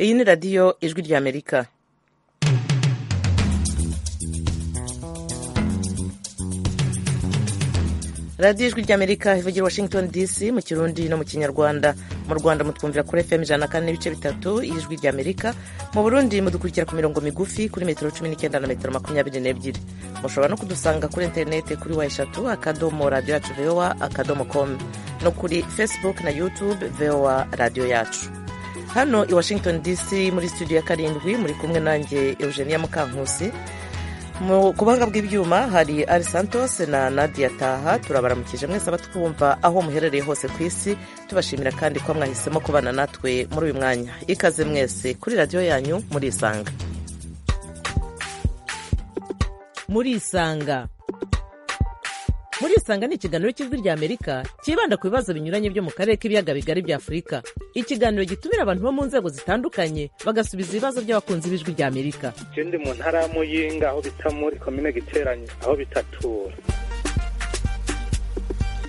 iyi ni radiyo ijwi ry'amerika radiyo ijwi ry'amerika ivugira washington dc mu kirundi no mu kinyarwanda mu rwanda mutwumvira kuri fm ijana na kane n'ibice bitatu y'ijwi ry'amerika mu burundi mudukurikira ku mirongo migufi kuri metero cumi n'icyenda na metero makumyabiri n'ebyiri mushobora no kudusanga kuri interineti kuri wa eshatu akadomo radiyo yacu vowa akadomo komu no kuri facebook na youtube vowa radiyo yacu hano i washington dc muri studio ya karindwi muri kumwe nanjye eugenia mukankusi mu kubanga bw'ibyuma hari ari santos na nadia taha turabaramukije mwese abatwumva aho muherereye hose ku isi tubashimira kandi ko mwahisemo kubana natwe muri uyu mwanya ikaze mwese kuri radiyo yanyu murisanga murisanga murisanga ni ikiganiro cy'ijwi rya amerika cyibanda ku bibazo binyuranye byo mu karere k'ibiyaga bigari bya afurika ikiganiro gitumira abantu bo mu nzego zitandukanye bagasubiza ibibazo by'abakunzi b'ijwi rya amerika je ndi mu ntara y'amuyinga aho bita muri komine giteranye aho bitatura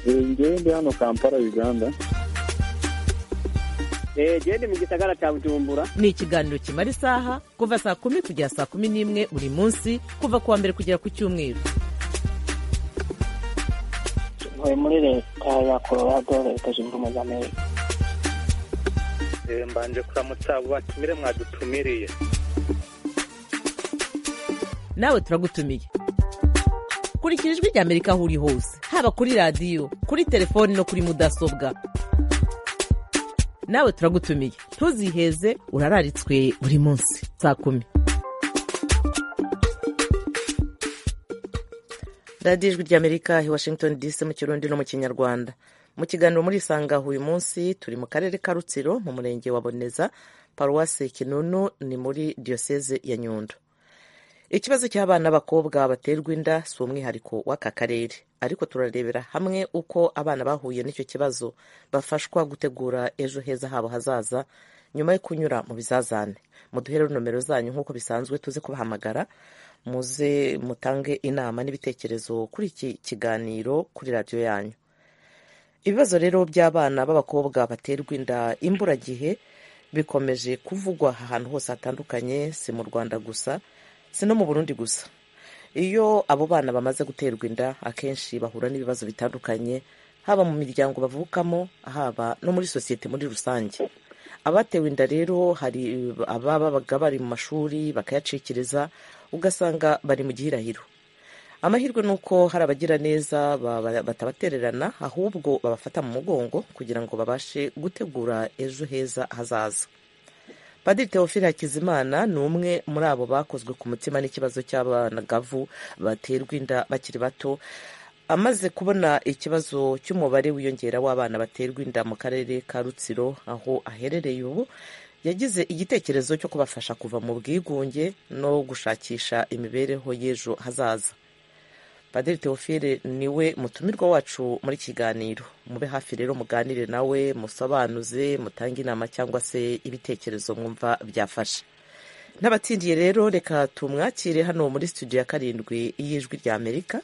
ngewe ndi hano kampala uganda genda mu gisagara cya bujumbura ni ikiganiro kimara isaha kuva saa kumi kugera saa kumi n'imwe buri munsi kuva ku wa mbere kugera ku cyumweru ntuye muri leta ya colorado leta zunze ubumwe za amerika Eh, mbanje kuramutsa abo batumire mwadutumiriye nawe turagutumiye kurikira ijwi rya amerika aho uri hose haba kuri radiyo kuri telefoni no kuri mudasobwa nawe turagutumiye ntuziheze urararitswe buri munsi saa kumi radiyo ijwi rya amerika i washington dc mu kirundi no mu kinyarwanda mu kiganiro muri isangaho uyu munsi turi mu karere ka rutsiro mu murenge wa boneza paruwasi kinunu ni muri diyoseze ya nyundo ikibazo cy'abana b'abakobwa baterwa inda si umwihariko w'aka karere ariko turarebera hamwe uko abana bahuye n'icyo kibazo bafashwa gutegura ejo heza habo hazaza nyuma yo kunyura mu bizazane muduhere nomero zanyu nk'uko bisanzwe tuze kubahamagara muze mutange inama n'ibitekerezo kuri iki kiganiro kuri radiyo yanyu ibibazo rero by'abana b'abakobwa baterwa inda imburagihe bikomeje kuvugwa ahantu hose hatandukanye si mu rwanda gusa si no mu burundi gusa iyo abo bana bamaze guterwa inda akenshi bahura n'ibibazo bitandukanye haba mu miryango bavukamo haba no muri sosiyete muri rusange abatewe inda rero hari ababaga bari mu mashuri bakayacikiriza ugasanga bari mu gihirahiro amahirwe ni uko hari abagira neza baba- batabatererana ahubwo babafata mu mugongo kugira ngo babashe gutegura ejo heza hazaza padiri teofile hakizimana ni umwe muri abo bakozwe ku mutima n'ikibazo cy'abanagavu baterwa inda bakiri bato amaze kubona ikibazo cy'umubare wiyongera w'abana baterwa inda mu karere ka rutsiro aho aherereye ubu yagize igitekerezo cyo kubafasha kuva mu bwigunge no gushakisha imibereho y'ejo hazaza padiri teofile niwe mutumirwa wacu muri iki kiganiro mube hafi rero muganire nawe musobanuze mutange inama cyangwa se ibitekerezo mwumva byafasha n'abatsindiye rero reka tumwakire hano muri studio ya karindwi y'ijwi rya amerika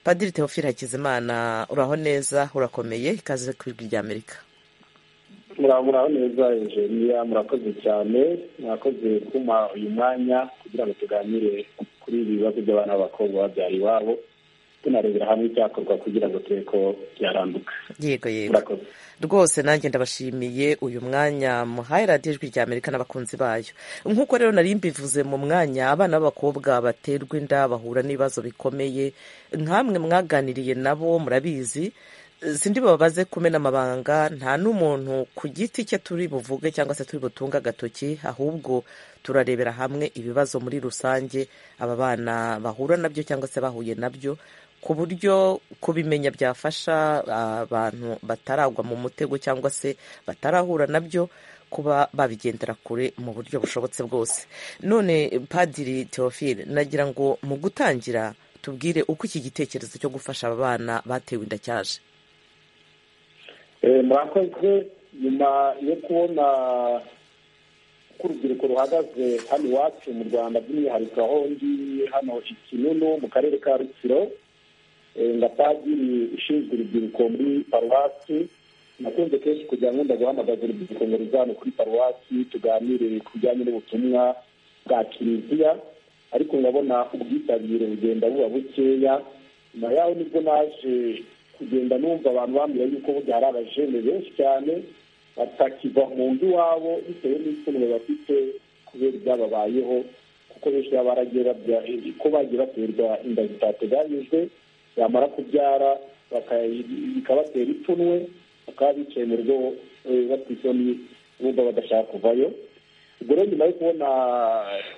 padiri teofile hakizimana uraho neza urakomeye ikaze ku ijwi rya amerika muraho neza enjeniya murakoze cyane murakoze kuma uyu mwanya kugira ngo tuganire kuri ibi bibazo by'abana b'abakobwa babyara iwabo tunarebera hamwe icyakorwa kugira ngo turebe ko byaranduka yego yego murakoze rwose nanjye ndabashimiye uyu mwanya muhaye radiyo ijwi rya amerika n'abakunzi bayo nk'uko rero nari mbivuze mu mwanya abana b'abakobwa baterwa inda bahura n'ibibazo bikomeye nk'amwe mwaganiriye nabo murabizi sindi babaze kumena amabanga nta n'umuntu ku giti cye turi buvuge cyangwa se turi butunge agatoki ahubwo turarebera hamwe ibibazo muri rusange aba bana bahura nabyo cyangwa se bahuye nabyo ku buryo kubimenya byafasha abantu bataragwa mu mutego cyangwa se batarahura nabyo kuba babigendera kure mu buryo bushobotse bwose none padiri teofile nagira ngo mu gutangira tubwire uko iki gitekerezo cyo gufasha aba bana batewe inda cyaje Eh, murakoze nyuma yo kubona ko urubyiruko ruhagaze hano iwacu mu rwanda by'umwihariko aho ndi hano i kinunu mu karere ka rutsiro eh, nga padiri ushinzwe urubyiruko muri paruwasi nakunze kenshi kugira ngo ndaguhamagaze urubyiruko ngo ruzane kuri paruwasi tuganire ku bijyanye n'ubutumwa bwa kiliziya ariko ndabona ubwitabire bugenda buba bukeya nyuma yaho nibwo naje kugenda numva abantu bambwira yuko burya hari abajene benshi cyane batakiva mu nzu iwabo bitewe n'itungo bafite kubera ibyababayeho kuko benshi baba baragiye babya ko bagiye baterwa inda zitateganyijwe yamara kubyara bikabatera ipfunwe bakaba bicaye mu rugo bafite isoni bumva badashaka kuvayo ubwo rero nyuma yo kubona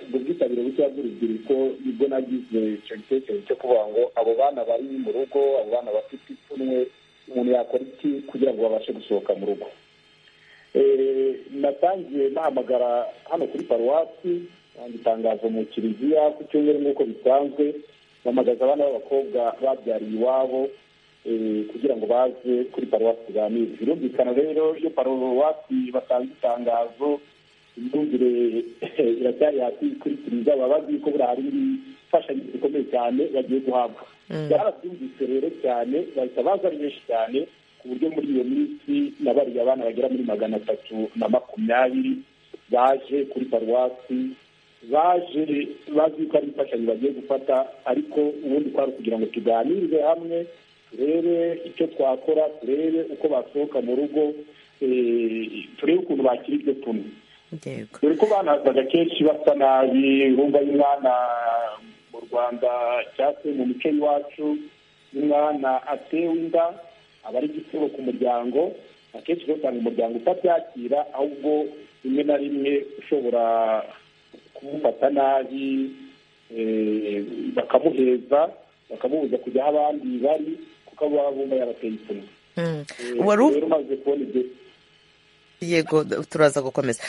ubwo bwitabire bukeya bw'urubyiruko nibwo nagize icyo gitekerezo cyo kuvuga ngo abo bana bari mu rugo abo bana bafite ipfunwe umuntu yakora iki kugira ngo babashe gusohoka mu rugo natangiye nahamagara hano kuri paruwasi itangazo mu kiliziya ku cyumweru nk'uko bisanzwe mpamagaza abana b'abakobwa babyariye iwabo kugira ngo baze kuri paruwasi tuganire birumvikana rero iyo paruwasi batanze itangazo imyumvire iracyari hasi kuri kiliziya baba bazi ko buriya hari imfashanyo zikomeye cyane bagiye guhabwa barabyumvise rero cyane bahita baza ari benshi cyane ku buryo muri iyo minsi nabariye abana bagera muri magana atatu na makumyabiri baje kuri paruwasi baje bazi ko ari imfashanyo bagiye gufata ariko ubundi kwari kugira ngo tuganirize hamwe turebe icyo twakora turebe uko basohoka mu rugo turebe ukuntu bakira ibyo tuntu dore ko banazaga kenshi basa nabi bumva y'umwana mu rwanda cyangwa se mu mico y'iwacu y'umwana atewe inda aba ari igitego ku muryango akenshi usanga umuryango utabyakira ahubwo rimwe na rimwe ushobora kumufata nabi bakamuheza bakamubuza kujya aho abandi bari kuko abo baba bumva yabateye ipfunwe rero umaze kubona ibyo yego turaza gukomeza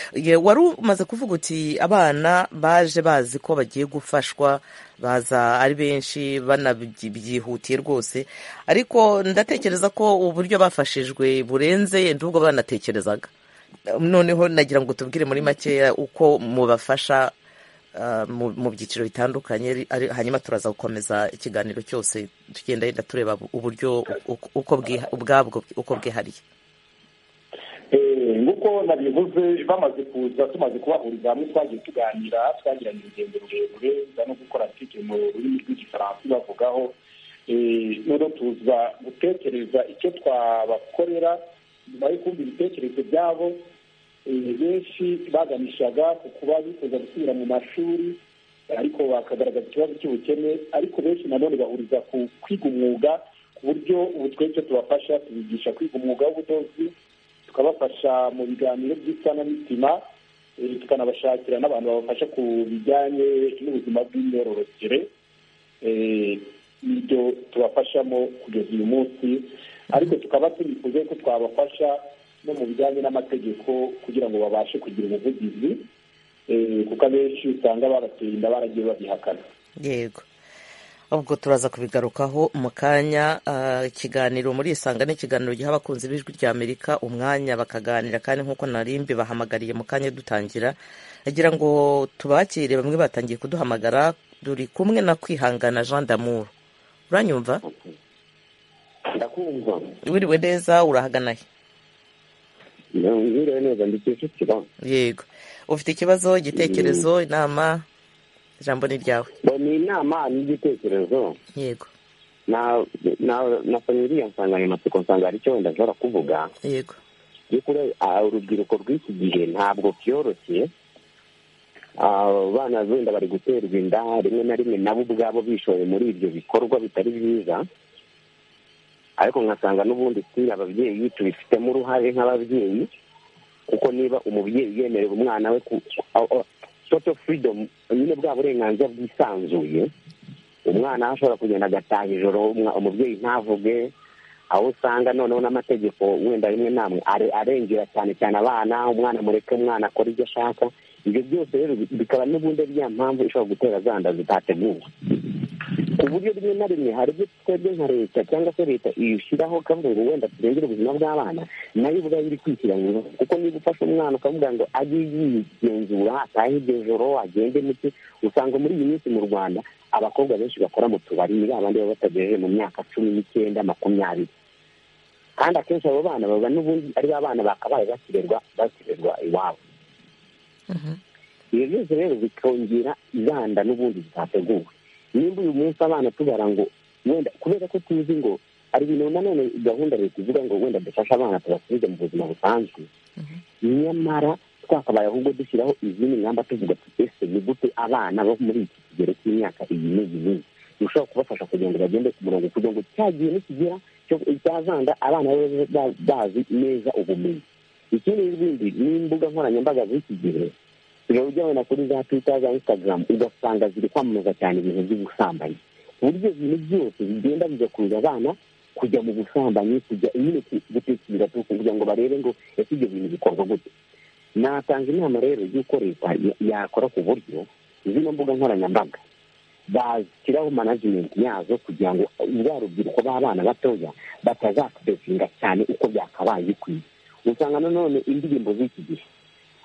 wari umaze kuvuga uti abana baje bazi ko bagiye gufashwa baza ari benshi banabyihutiye rwose ariko ndatekereza ko uburyo bafashijwe burenze n'ubwo banatekerezaga noneho nagira ngo tubwire muri makeya uko mubafasha mu byiciro bitandukanye hanyuma turaza gukomeza ikiganiro cyose tugenda yenda tureba uburyo uko ubwabwo uko bwihariye nk'uko nabivuze bamaze kuza tumaze kubahuriza hamwe twagiye tuganira twagiranye urugendo rurerure za no gukora arutike mu rurimi rw'igifaransa bavugaho noneho tuza gutekereza icyo twabakorera nyuma yo kumva ibitekerezo byabo benshi baganishaga ku kuba bifuza gusubira mu mashuri ariko bakagaragaza ikibazo cy'ubukene ariko benshi nanone bahuriza ku kwiga umwuga ku buryo ubu twese tubafasha tubigisha kwiga umwuga w'ubudozi tukabafasha mu biganiro by'isanamitima tukanabashakira n'abantu babafasha ku bijyanye n'ubuzima bw'imyororokere ibyo tubafashamo kugeza uyu munsi ariko tukaba tunifuza ko twabafasha no mu bijyanye n'amategeko kugira ngo babashe kugira ubuvugizi kuko abenshi usanga barateye inda baragiye babihakana yego ubwo turaza kubigarukaho mu kanya ikiganiro muri isanga ni ikiganiro giha abakunzi b'ijwi rya amerika umwanya bakaganira kandi nk'uko narimbi bahamagariye mu kanya dutangira agira ngo tubakire bamwe batangiye kuduhamagara duri kumwe na kwihangana jean damour uranyumva ndakumva wiriwe neza urahaganaye ndabwira neza ndetse yego ufite ikibazo igitekerezo inama ijambo ni ryawe ni inama n'igitekerezo yego nasomye iriya nsanganyamatsiko nsanga hari icyo wenda nshobora kuvuga yego urubyiruko rw'iki gihe ntabwo byoroshye abana wenda bari guterwa inda rimwe na rimwe nabo ubwabo bishoye muri ibyo bikorwa bitari byiza ariko nkasanga n'ubundi si ababyeyi tubifitemo uruhare nk'ababyeyi kuko niba umubyeyi yemerera umwana we toto furidomu nyine bwa burenganzira bwisanzuye umwana ashobora kugenda agataha ijoro umubyeyi ntavuge aho usanga noneho n'amategeko wenda rimwe namwe arengera cyane cyane abana umwana mureke umwana akora ibyo ashaka ibyo byose rero bikaba n'ubundi ariya mpamvu ishobora gutera zanda zitateguwe ku buryo rimwe na rimwe hari ibyo twebwe nka leta cyangwa se leta ishyiraho kavuga ngo wenda turengere ubuzima bw'abana nayo ubwayo iri kwishyira mu rugo kuko niba ufashe umwana ukavuga ngo ajye yigenzura atahe iryo joro agende muke usanga muri iyi minsi mu rwanda abakobwa benshi bakora mu tubari ni babandi baba batagejeje mu myaka cumi n'icyenda makumyabiri kandi akenshi abo bana baba n'ubundi ari ba bana bakabaye bakirerwa bakirerwa iwabo ibyo byose rero bikongera ibanda n'ubundi zitateguwe nimba uyu munsi abana tubara ngo wenda kubera ko tuzi ngo hari ibintu nanone gahunda leta ivuga ngo wenda dufashe abana tubasubize mu buzima busanzwe nyamara twakabaye ahubwo dushyiraho izindi ngamba tuvuga ati ese ni gute abana bo muri iki kigero cy'imyaka iyi n'iyi n'iyi dushobora kubafasha kugira ngo bagende ku murongo kugira ngo cya gihe nikigera cya zanda abana babe bazi neza ubumenyi ikindi n'ibindi n'imbuga nkoranyambaga z'iki gihe uba ujya wenda kuri za twita za instagram ugasanga ziri kwamamaza cyane ibintu by'ubusambanyi ku buryo ibintu byose bigenda bigakurura abana kujya mu busambanyi kujya nyine gutekereza kugira ngo barebe ngo ese ibyo bintu bikorwa gute natanga inama rero y'uko leta yakora ku buryo zino mbuga nkoranyambaga bashyiraho manajimenti yazo kugira ngo bwa rubyiruko b'abana batoya batazakodesinga cyane uko byakabaye bikwiye usanga nanone indirimbo z'iki gihe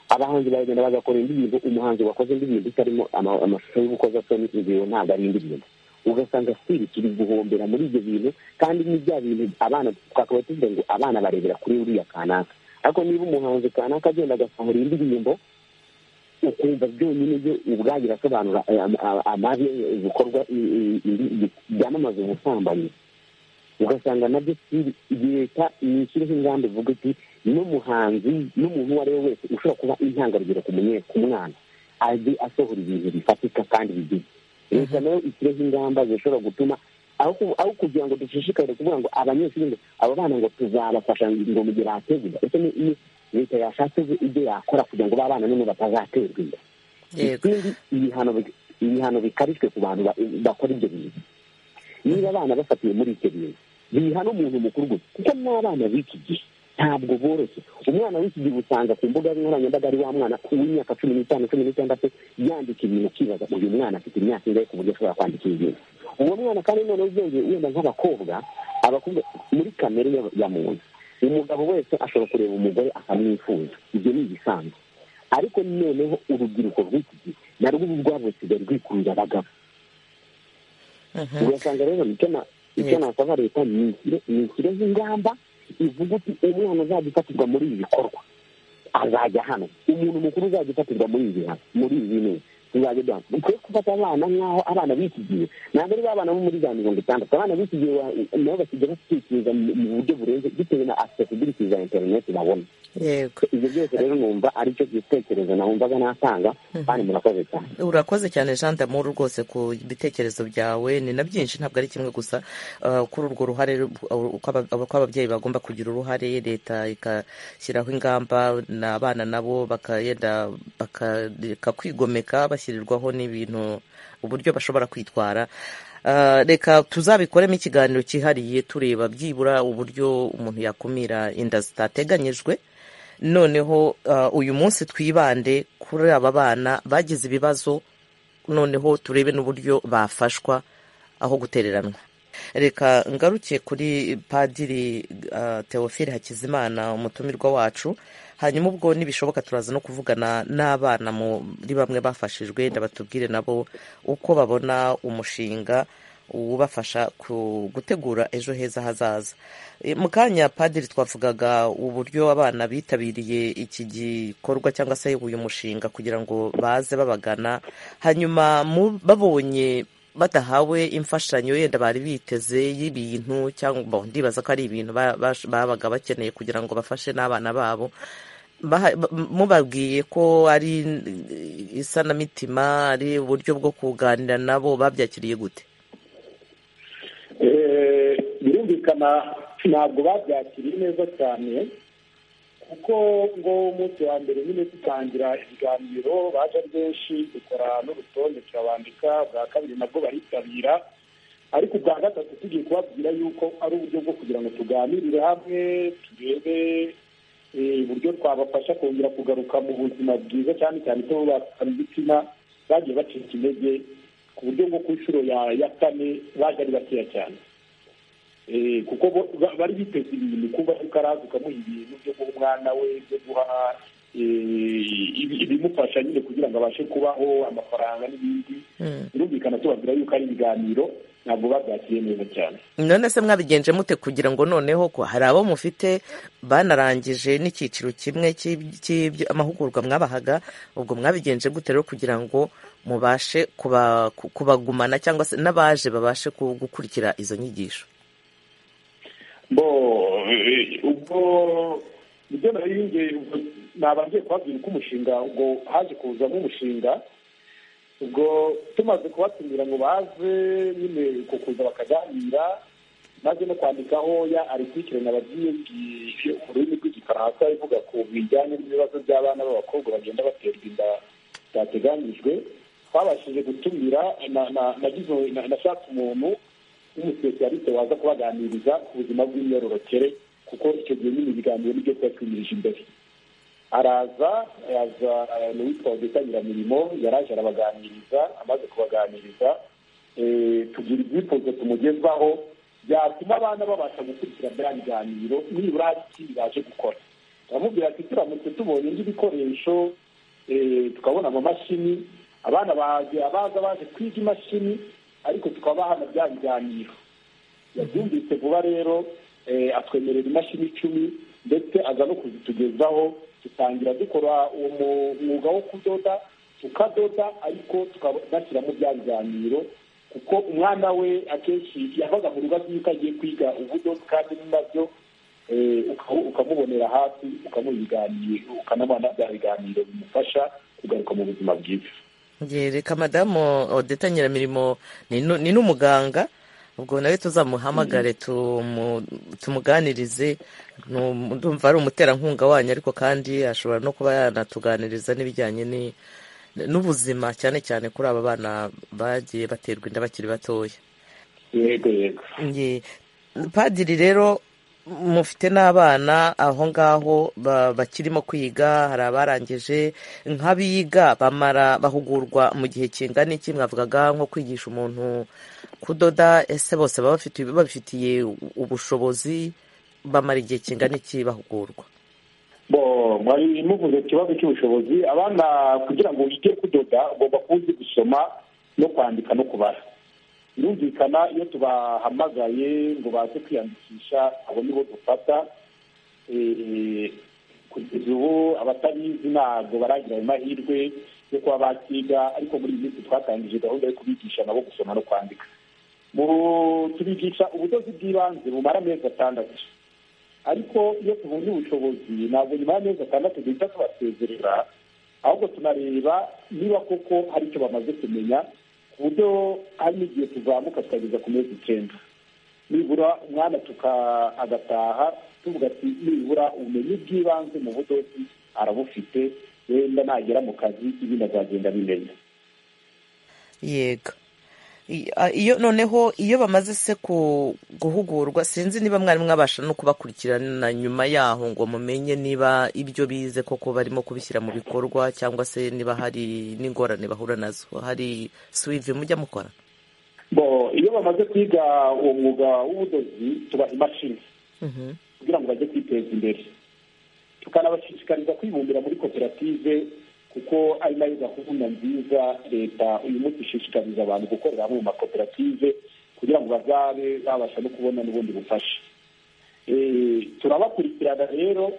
abahanzi baragenda bagakora indirimbo umuhanzi wakoze indirimbo itarimo amashusho y'ubukozasoni inzira ntabwo ari indirimbo ugasanga sitiri turi guhombera muri ibyo bintu kandi ni bya bintu abana twakaba tuvuga ngo abana barebera kuri uriya kanaka ariko niba umuhanzi kanaka agenda agasohora indirimbo ukumva byonyine byo ubwayo irasobanura amabi ibikorwa byamamaza ubusambanyi ugasanga nabyo leta nishyiriho ingamba ivuga iti n'umuhanzi n'umuntu uwo ari we wese ushobora kuba intangarugero ku mwana ajye asohora ibintu bifatika kandi bigize leta nayo ishyireho ingamba zishobora gutuma aho kugira ngo dushishikare kuvuga ngo abanyeshuri ngo abo bana ngo tuzabafasha ngo mu gihe bategura ese ni leta yashatse ibyo yakora kugira ngo ba bana none batazaterwa inda ikindi ibihano bikarishwe ku bantu bakora ibyo bintu niba abana bafatiwe muri icyo bintu bihana umuntu mukuru gusa kuko n'abana b'iki gihe ntabwo boroshye umwana w'iki gihe usanga ku mbuga nkoranyambaga ari wa mwana w'imyaka cumi n'itanu cumi n'itandatu yandika ibintu ukibaza uyu mwana afite imyaka ingahe ku buryo ashobora kwandika ibintu uwo mwana kandi noneho uzongeye wenda nk'abakobwa abakobwa muri kamere ya muntu umugabo wese ashobora kureba umugore akamwifuza ibyo ni ibisanzwe ariko noneho urubyiruko rw'iki gihe narwo rwabusigaye rwikurura abagabo ugasanga rero icyo nasaba leta ni ikireho ingamba ivuga uti umwana uzajya ufatirwa muri ibi bikorwa azajya hano umuntu mukuru uzajya ufatirwa muri ibi muri ibi neza tuzajya duhana ukwiye gufata abana nk'aho abana b'iki gihe ntabwo ari abana bo muri za mirongo itandatu abana b'iki gihe nabo basigaye batekereza mu buryo burenze bitewe na accessibility za interineti babona ibyo byose rero numva aricyo gitekerezo nawumvaga natanga kandi murakoze cyane urakoze cyane jean damour rwose ku bitekerezo byawe ni na byinshi ntabwo ari kimwe gusa kuri urwo ruhare uko ababyeyi bagomba kugira uruhare leta igashyiraho ingamba n'abana nabo bakagenda bakareka kwigomeka bashyirirwaho n'ibintu uburyo bashobora kwitwara reka tuzabikoremo ikiganiro cyihariye tureba byibura uburyo umuntu yakumira inda zitateganyijwe noneho uyu munsi twibande kuri aba bana bagize ibibazo noneho turebe n'uburyo bafashwa aho gutereranwa reka ngarukiye kuri padiri teofile hakizimana umutumirwa wacu hanyuma ubwo nibishoboka turaza no kuvugana n'abana muri bamwe bafashijwe batubwire nabo uko babona umushinga ubafasha gutegura ejo heza hazaza mu kanya padiri twavugaga uburyo abana bitabiriye iki gikorwa cyangwa se uyu mushinga kugira ngo baze babagana hanyuma babonye badahawe imfashanyo yenda bari biteze y'ibintu cyangwa ndibaza ko ari ibintu babaga bakeneye kugira ngo bafashe n'abana babo mubabwiye ko ari isanamitima ari uburyo bwo kuganira nabo babyakiriye gute birumvikana ntabwo babyakiriye neza cyane kuko ngo umunsi wa mbere nyine dutangira ibiganiro baje ari benshi dukora n'urutonde turabandika bwa kabiri nabwo baritabira ariko ubwa gatatu tugiye kubabwira yuko ari uburyo bwo kugira ngo tuganirire hamwe turebe uburyo twabafasha kongera kugaruka mu buzima bwiza cyane cyane ko bakora imitima bagiye bacika intege ku buryo bwo ku nshuro ya kane baje ari bakeya cyane kuko bari biteze ibintu kuba ukaraza ukamuha ibintu byo guha umwana we byo guha ibimufasha nyine kugira ngo abashe kubaho amafaranga n'ibindi birumvikana tubabwira yuko ari ibiganiro ntabwo babyakiriye neza cyane none se mwabigenje mute kugira ngo noneho ko hari abo mufite banarangije n'icyiciro kimwe cy'amahugurwa mwabahaga ubwo mwabigenje gute rero kugira ngo mubashe kuba- ku- kubagumana cyangwa se n'abaje babashe ku- gukurikira izo nyigisho bo eh, ubwo ibyo nariyongeye nabanje kubabwira uko umushinga ubwo haje kuzamo umushinga ubwo tumaze kubatumira ngo baze nyine uko kuza bakaganira maze no kwandikaho ya aritikire nabagiye ngiye mu rurimi rw'igifaransa ivuga ku bijyanye n'ibibazo by'abana b'abakobwa bagenda baterwa inda byateganijwe twabashije gutumira na- na- nagize- na- nashatse umuntu w'umusipesiyarisite waza kubaganiriza ku buzima bw'imyororokere kuko icyo gihe nyine ibiganiro nibyo twatumirije imbere araza yaza eh, ni uwitwa odeta nyiramirimo yaraje arabaganiriza amaze kubaganiriza eh, tugira ibyifuzo tumugezwaho byatuma abana babasha gukurikira bya biganiro nibura hari ikindi baje gukora turamubwira ati turamutse tubonye n'ibikoresho eh, tukabona amamashini abana baje abaza baje kwiga imashini ariko tukaba hano bya biganiro yabyumvise vuba rero eh, atwemerera imashini icumi ndetse aza no kuzitugezaho dutangira dukora uwo mu- mwuga wo kudoda tukadoda ariko tukanashyiramo bya biganiro kuko umwana we akenshi yavaga mu rugo agiye uko agiye kwiga ubudozi kandi nabyo eh, uka- ukamubonera hafi ukamubiganira ukanabona bya biganiro bimufasha kugaruka mu buzima bwiza Ngiye reka madamu odeta nyiramirimo ni nu- ni n'umuganga ubwo nawe tuzamuhamagare tumu- tumuganirize Ni um- ndumva ari umuterankunga wanyu ariko kandi ashobora no kuba yanatuganiriza n'ibijyanye ni- n'ubuzima cyane cyane kuri aba bana bagiye baterwa inda bakiri batoya yego yego Nge- padiri rero mufite n'abana aho ngaho ba- bakirimo kwiga hari abarangije nk'abiga bamara bahugurwa mu gihe kingana iki mwavugaga nko kwigisha umuntu kudoda ese bose baba bafiti- babifitiye ubushobozi bamara igihe kingana iki bahugurwa bo mwari muvuze ku kibazo cy'ubushobozi abana kugira ngo wige kudoda ugomba kuba uzi gusoma no kwandika no kubara birumvikana iyo tubahamagaye ngo baze kwiyandikisha abo nibo dufata Eh, kugeza ubu abatabizi ntabwo baragira ayo mahirwe yo kuba bakiga ariko muri iyi minsi twatangije gahunda yo kubigisha nabo gusoma no kwandika Mu- tubigisha ubudozi bw'ibanze bumara amezi atandatu ariko iyo tubonye ubushobozi ntabwo nyuma y'amezi atandatu duhita tubasezerera ahubwo tunareba niba koko hari icyo bamaze kumenya ku buryo hari n'igihe tuzamuka tukageza ku mezi icyenda nibura umwana tuka agataha tuvuga ati nibura ubumenyi bw'ibanze mu budozi arabufite wenda nagera mu kazi ibindi azagenda abimenya yego I- a- iyo noneho iyo bamaze se ku- guhugurwa sinzi niba mwari mwabasha no kubakurikirana nyuma yaho ngo mumenye niba ibyo bize koko barimo kubishyira mu bikorwa cyangwa se niba hari n'ingorane bahura nazo hari suwivi mujya mukora bo iyo bamaze kwiga uwo mwuga w'ubudozi tuba imashini Mhm. kugira ngo bajye kwiteza imbere tukanabashishikariza kwibumbira muri koperative kuko ari nayo gahunda nziza leta uyu munsi ishishikariza abantu gukorera hamwe mu makoperative kugira ngo bazabe babasha no kubona n'ubundi bufasha Eh, turabakurikirana rero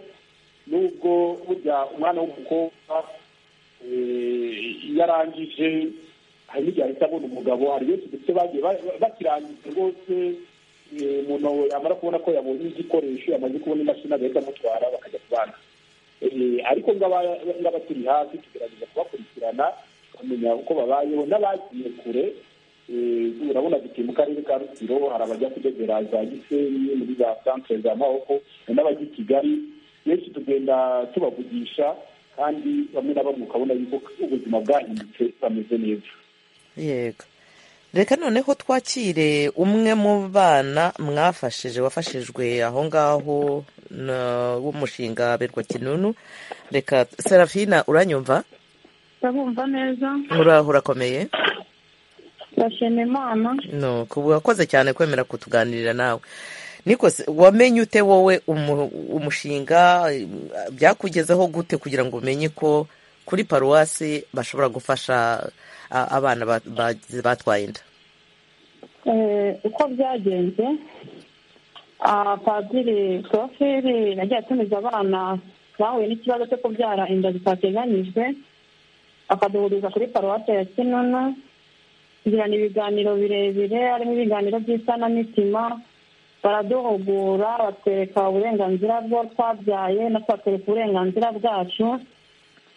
nubwo burya umwana w'umukobwa eh, iyo arangije hari n'igihe ahita abona umugabo hari benshi ndetse bagiye ba- ba- bakirangiza rwose eh, umuntu yamara kubona ko yabonye igikoresho yamaze kubona imashini agahita amutwara bakajya kubana Eh, ariko ngaba- ngaba turi hafi tugerageza kubakurikirana tukamenya uko babayeho n'abagiye kure Eh, urabona dutuye mu karere ka rutsiro hari abajya kudodera za gisenyi muri za santere za mahoko hari n'abajya i kigali benshi tugenda tubavugisha kandi bamwe na bamwe ukabona yuko ubuzima bwahindutse bameze neza yego reka noneho twakire umwe mu bana mwafashije wafashijwe aho ngaho na- w'umushinga berwa kinunu reka serafina uranyumva ndabumva neza uraho urakomeye ndashima imana no kuba wakoze cyane kwemera kutuganirira nawe niko se wamenye ute wowe umu- umushinga eh, byakugezeho gute kugira ngo umenye ko kuri paruwasi bashobora gufasha a- abana ba- ba- batwaye inda uko byagenze padiri poroferi yagiye atumiza abana bahuye n'ikibazo cyo kubyara inda zitateganyijwe akaduhuriza kuri paruwate ya kinunu tugirana ibiganiro birebire harimo ibiganiro by'isanamitima baraduhugura batwereka uburenganzira bwo twabyaye na twatwereka uburenganzira bwacu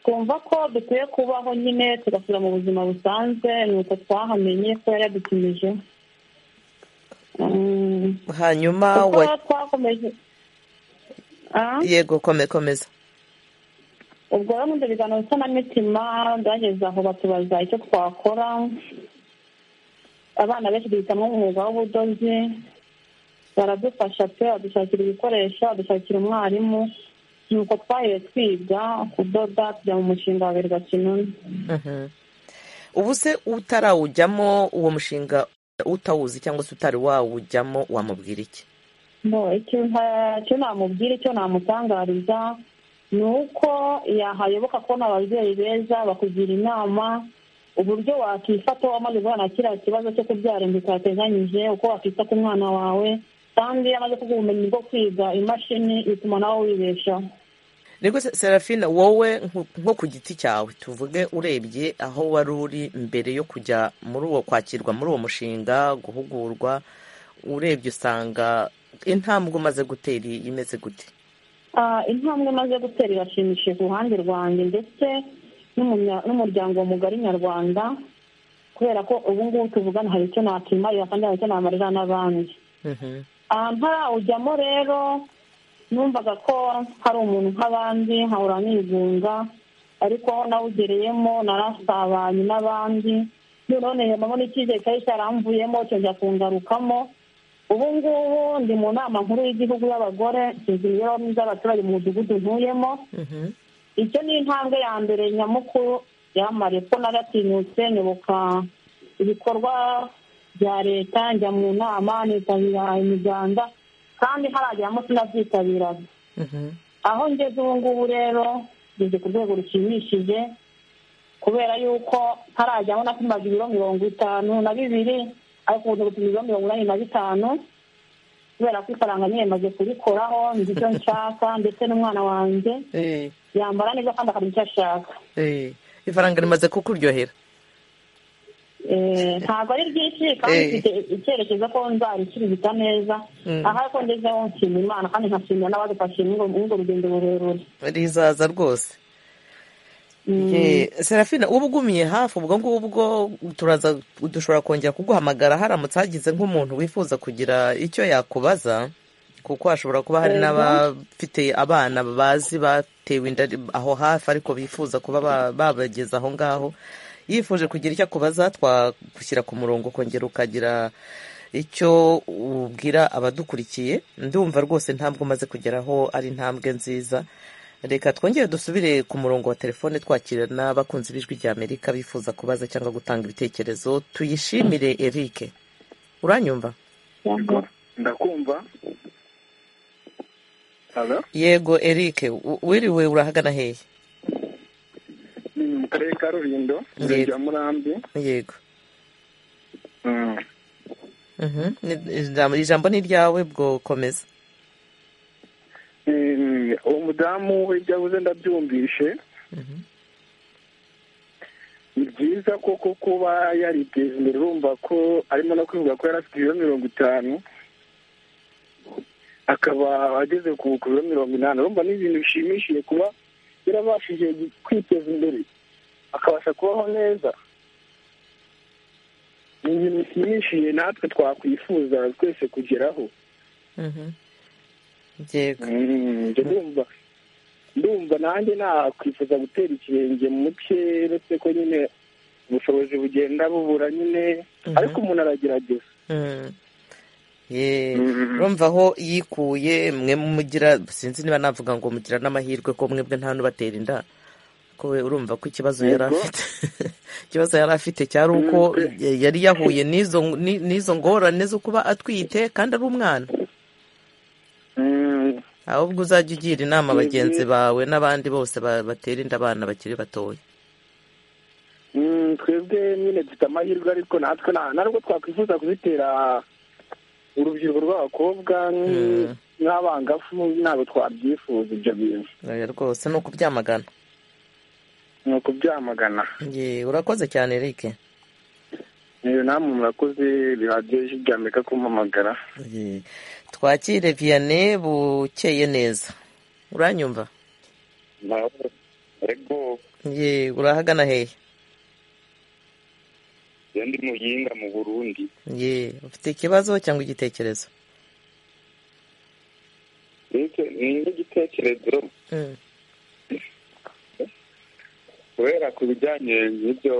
twumva ko dukwiye kubaho nyine tugasubira mu buzima busanzwe ni uko twahamenye ko yari yadutumije Mm, hanyuma kuko wa- twakomeje Ah? yego kome- komeza ubwo rero nkunda ibiganiro nsanamitima byageze aho batubaza icyo twakora abana benshi duhitamo umwuga w'ubudozi baradufasha pe badushakira ibikoresho badushakira umwarimu nuko twahiye twiga kudoda tujya mu mushinga wa berwa kinuni Mhm. ubu se utarawujyamo uwo mushinga utawuzi cyangwa se utari wawujyamo wamubwira iki no icyo nta- icyo namubwira icyo namutangariza ni uko yahayoboka kubona ababyeyi beza bakugira inama uburyo wakifata wamaze guhura na kiriya kibazo cyo kubyara inda utateganyije uko wakita ku mwana wawe kandi iyo amaze kuguha ubumenyi bwo kwiga imashini bituma nawe wibeshaho niko se- serafina wowe nko- nko ku giti cyawe tuvuge urebye aho wari uri mbere yo kujya muri uwo kwakirwa muri uwo mushinga guhugurwa urebye usanga intambwe umaze gutera imeze gute Ah, intambwe maze gutera irashimishije ku ruhande rwanjye ndetse n'umunya- n'umuryango mugari nyarwanda kubera ko ubu ngubu tuvugana hari icyo nakimarira kandi hari icyo namarira n'abandi Mhm. Ah, ntarawujyamo rero numvaga ko hari umuntu nk'abandi nkahora nigunga ariko aho nawugereyemo narasabanye n'abandi noneho nihemamo n'icyizere cyari cyaramvuyemo cyongera kungarukamo ubu ngubu ndi mu nama nkuru y'igihugu y'abagore nshinzwe imibereho myiza y'abaturage mu mudugudu ntuyemo Mhm. icyo ni intambwe ya mbere nyamukuru yamariye ko naratinyutse nyoboka ibikorwa bya leta njya mu nama nitabira imiganda kandi harageramo sinabyitabiraga Mhm. aho ngeze ubu ngubu rero ngeze ku rwego rushimishije kubera yuko ntarajyaho napimaga ibiro mirongo itanu na bibiri ariko ubu gupima ibiro mirongo inani na bitanu kubera ko ifaranga niyemaze kurikoraho nzi icyo nshaka ndetse n'umwana wanjye Eh, yambara neza kandi akamenya icyo ashaka eh. ifaranga rimaze kukuryohera Eh, ntabwo ari ryinshi kandi Eh. mfite icyerekezo ko nzarikirigita neza Mm. aha ko ngezeho nshima imana kandi nkashimira n'abadufashije muri urwo- muri urwo rugendo rurerure rizaza rwose Mm. Ye, serafina uba ugumiye hafi ubwo ngubwo turaza dushobora kongera kuguhamagara haramutse hagize nk'umuntu wifuza kugira icyo yakubaza kuko hashobora kuba hari Yego. n'abafite abana bazi batewe inda aho hafi ariko bifuza kuba ba- babageza aho ngaho yifuje kugira icyo akubaza twagushyira ku murongo ukongera ukagira icyo ubwira abadukurikiye ndumva rwose intambwe umaze kugeraho ari intambwe nziza reka twongere dusubire ku murongo wa telefone twakira n'abakunzi b'ijwi rya amerika bifuza kubaza cyangwa gutanga ibitekerezo tuyishimire eric uranyumva Yego. ndakumva halo yego eric u- wiriwe urahagana hehe ni mu karere ka rulindo Yego. rya murambi yego Mm. Mhm. Ni- ijambo- ijambo ni ryawe bwo komeza Eh, uwo mudamu ibyo avuze ndabyumvishe Mhm. ni byiza koko kuba yariteje imbere urumva ko arimo no kwivuga ko yari afite ibiro mirongo itanu akaba ageze ku ku biro mirongo inani urumva ni ibintu bishimishije kuba yarabashije kwiteza imbere akabasha kubaho neza ni ibintu bishimishije natwe twakwifuza twese kugeraho Mhm. yego Mm, njye ndumva ndumva nanjye nakwifuza gutera ikirenge mu muke uretse ko nyine ubushobozi bugenda bubura nyine Mhm. ariko umuntu aragerageza Mm. Ye, Mm. urumva aho yikuye mwe mugira sinzi niba navuga ngo mugira n'amahirwe ko mwebwe nta n'ubatera inda ko we urumva ko ikibazo yari Yego. afite ikibazo yari afite cyari uko Mm, ya- yari yahuye n'izo ni- n'izo ngorane zo kuba atwite kandi ari umwana Mm, ahubwo uzajya ugira inama Yego. bagenzi bawe n'abandi bose ba- batera inda abana bakiri batoya mm, twebwe nyine dufite amahirwe ariko natwe ntabwo twakwifuza kuzitera urubyiruko rw'abakobwa nk'abangafu ntabwo twabyifuza ibyo bintu oya rwose ni ukubyamagana ni ukubyamagana Ye, urakoze cyane eric rero namwe murakoze radiyo y'ijwi rya amerika kumpamagara Ye. twakire viyane bukeye neza uranyumva ego Ye, urahagana hehe iyo ndi muhinga mu burundi Ye, ufite ikibazo cyangwa igitekerezo mbese ni nk'igitekerezo Mm. kubera ku bijyanye n'ibyo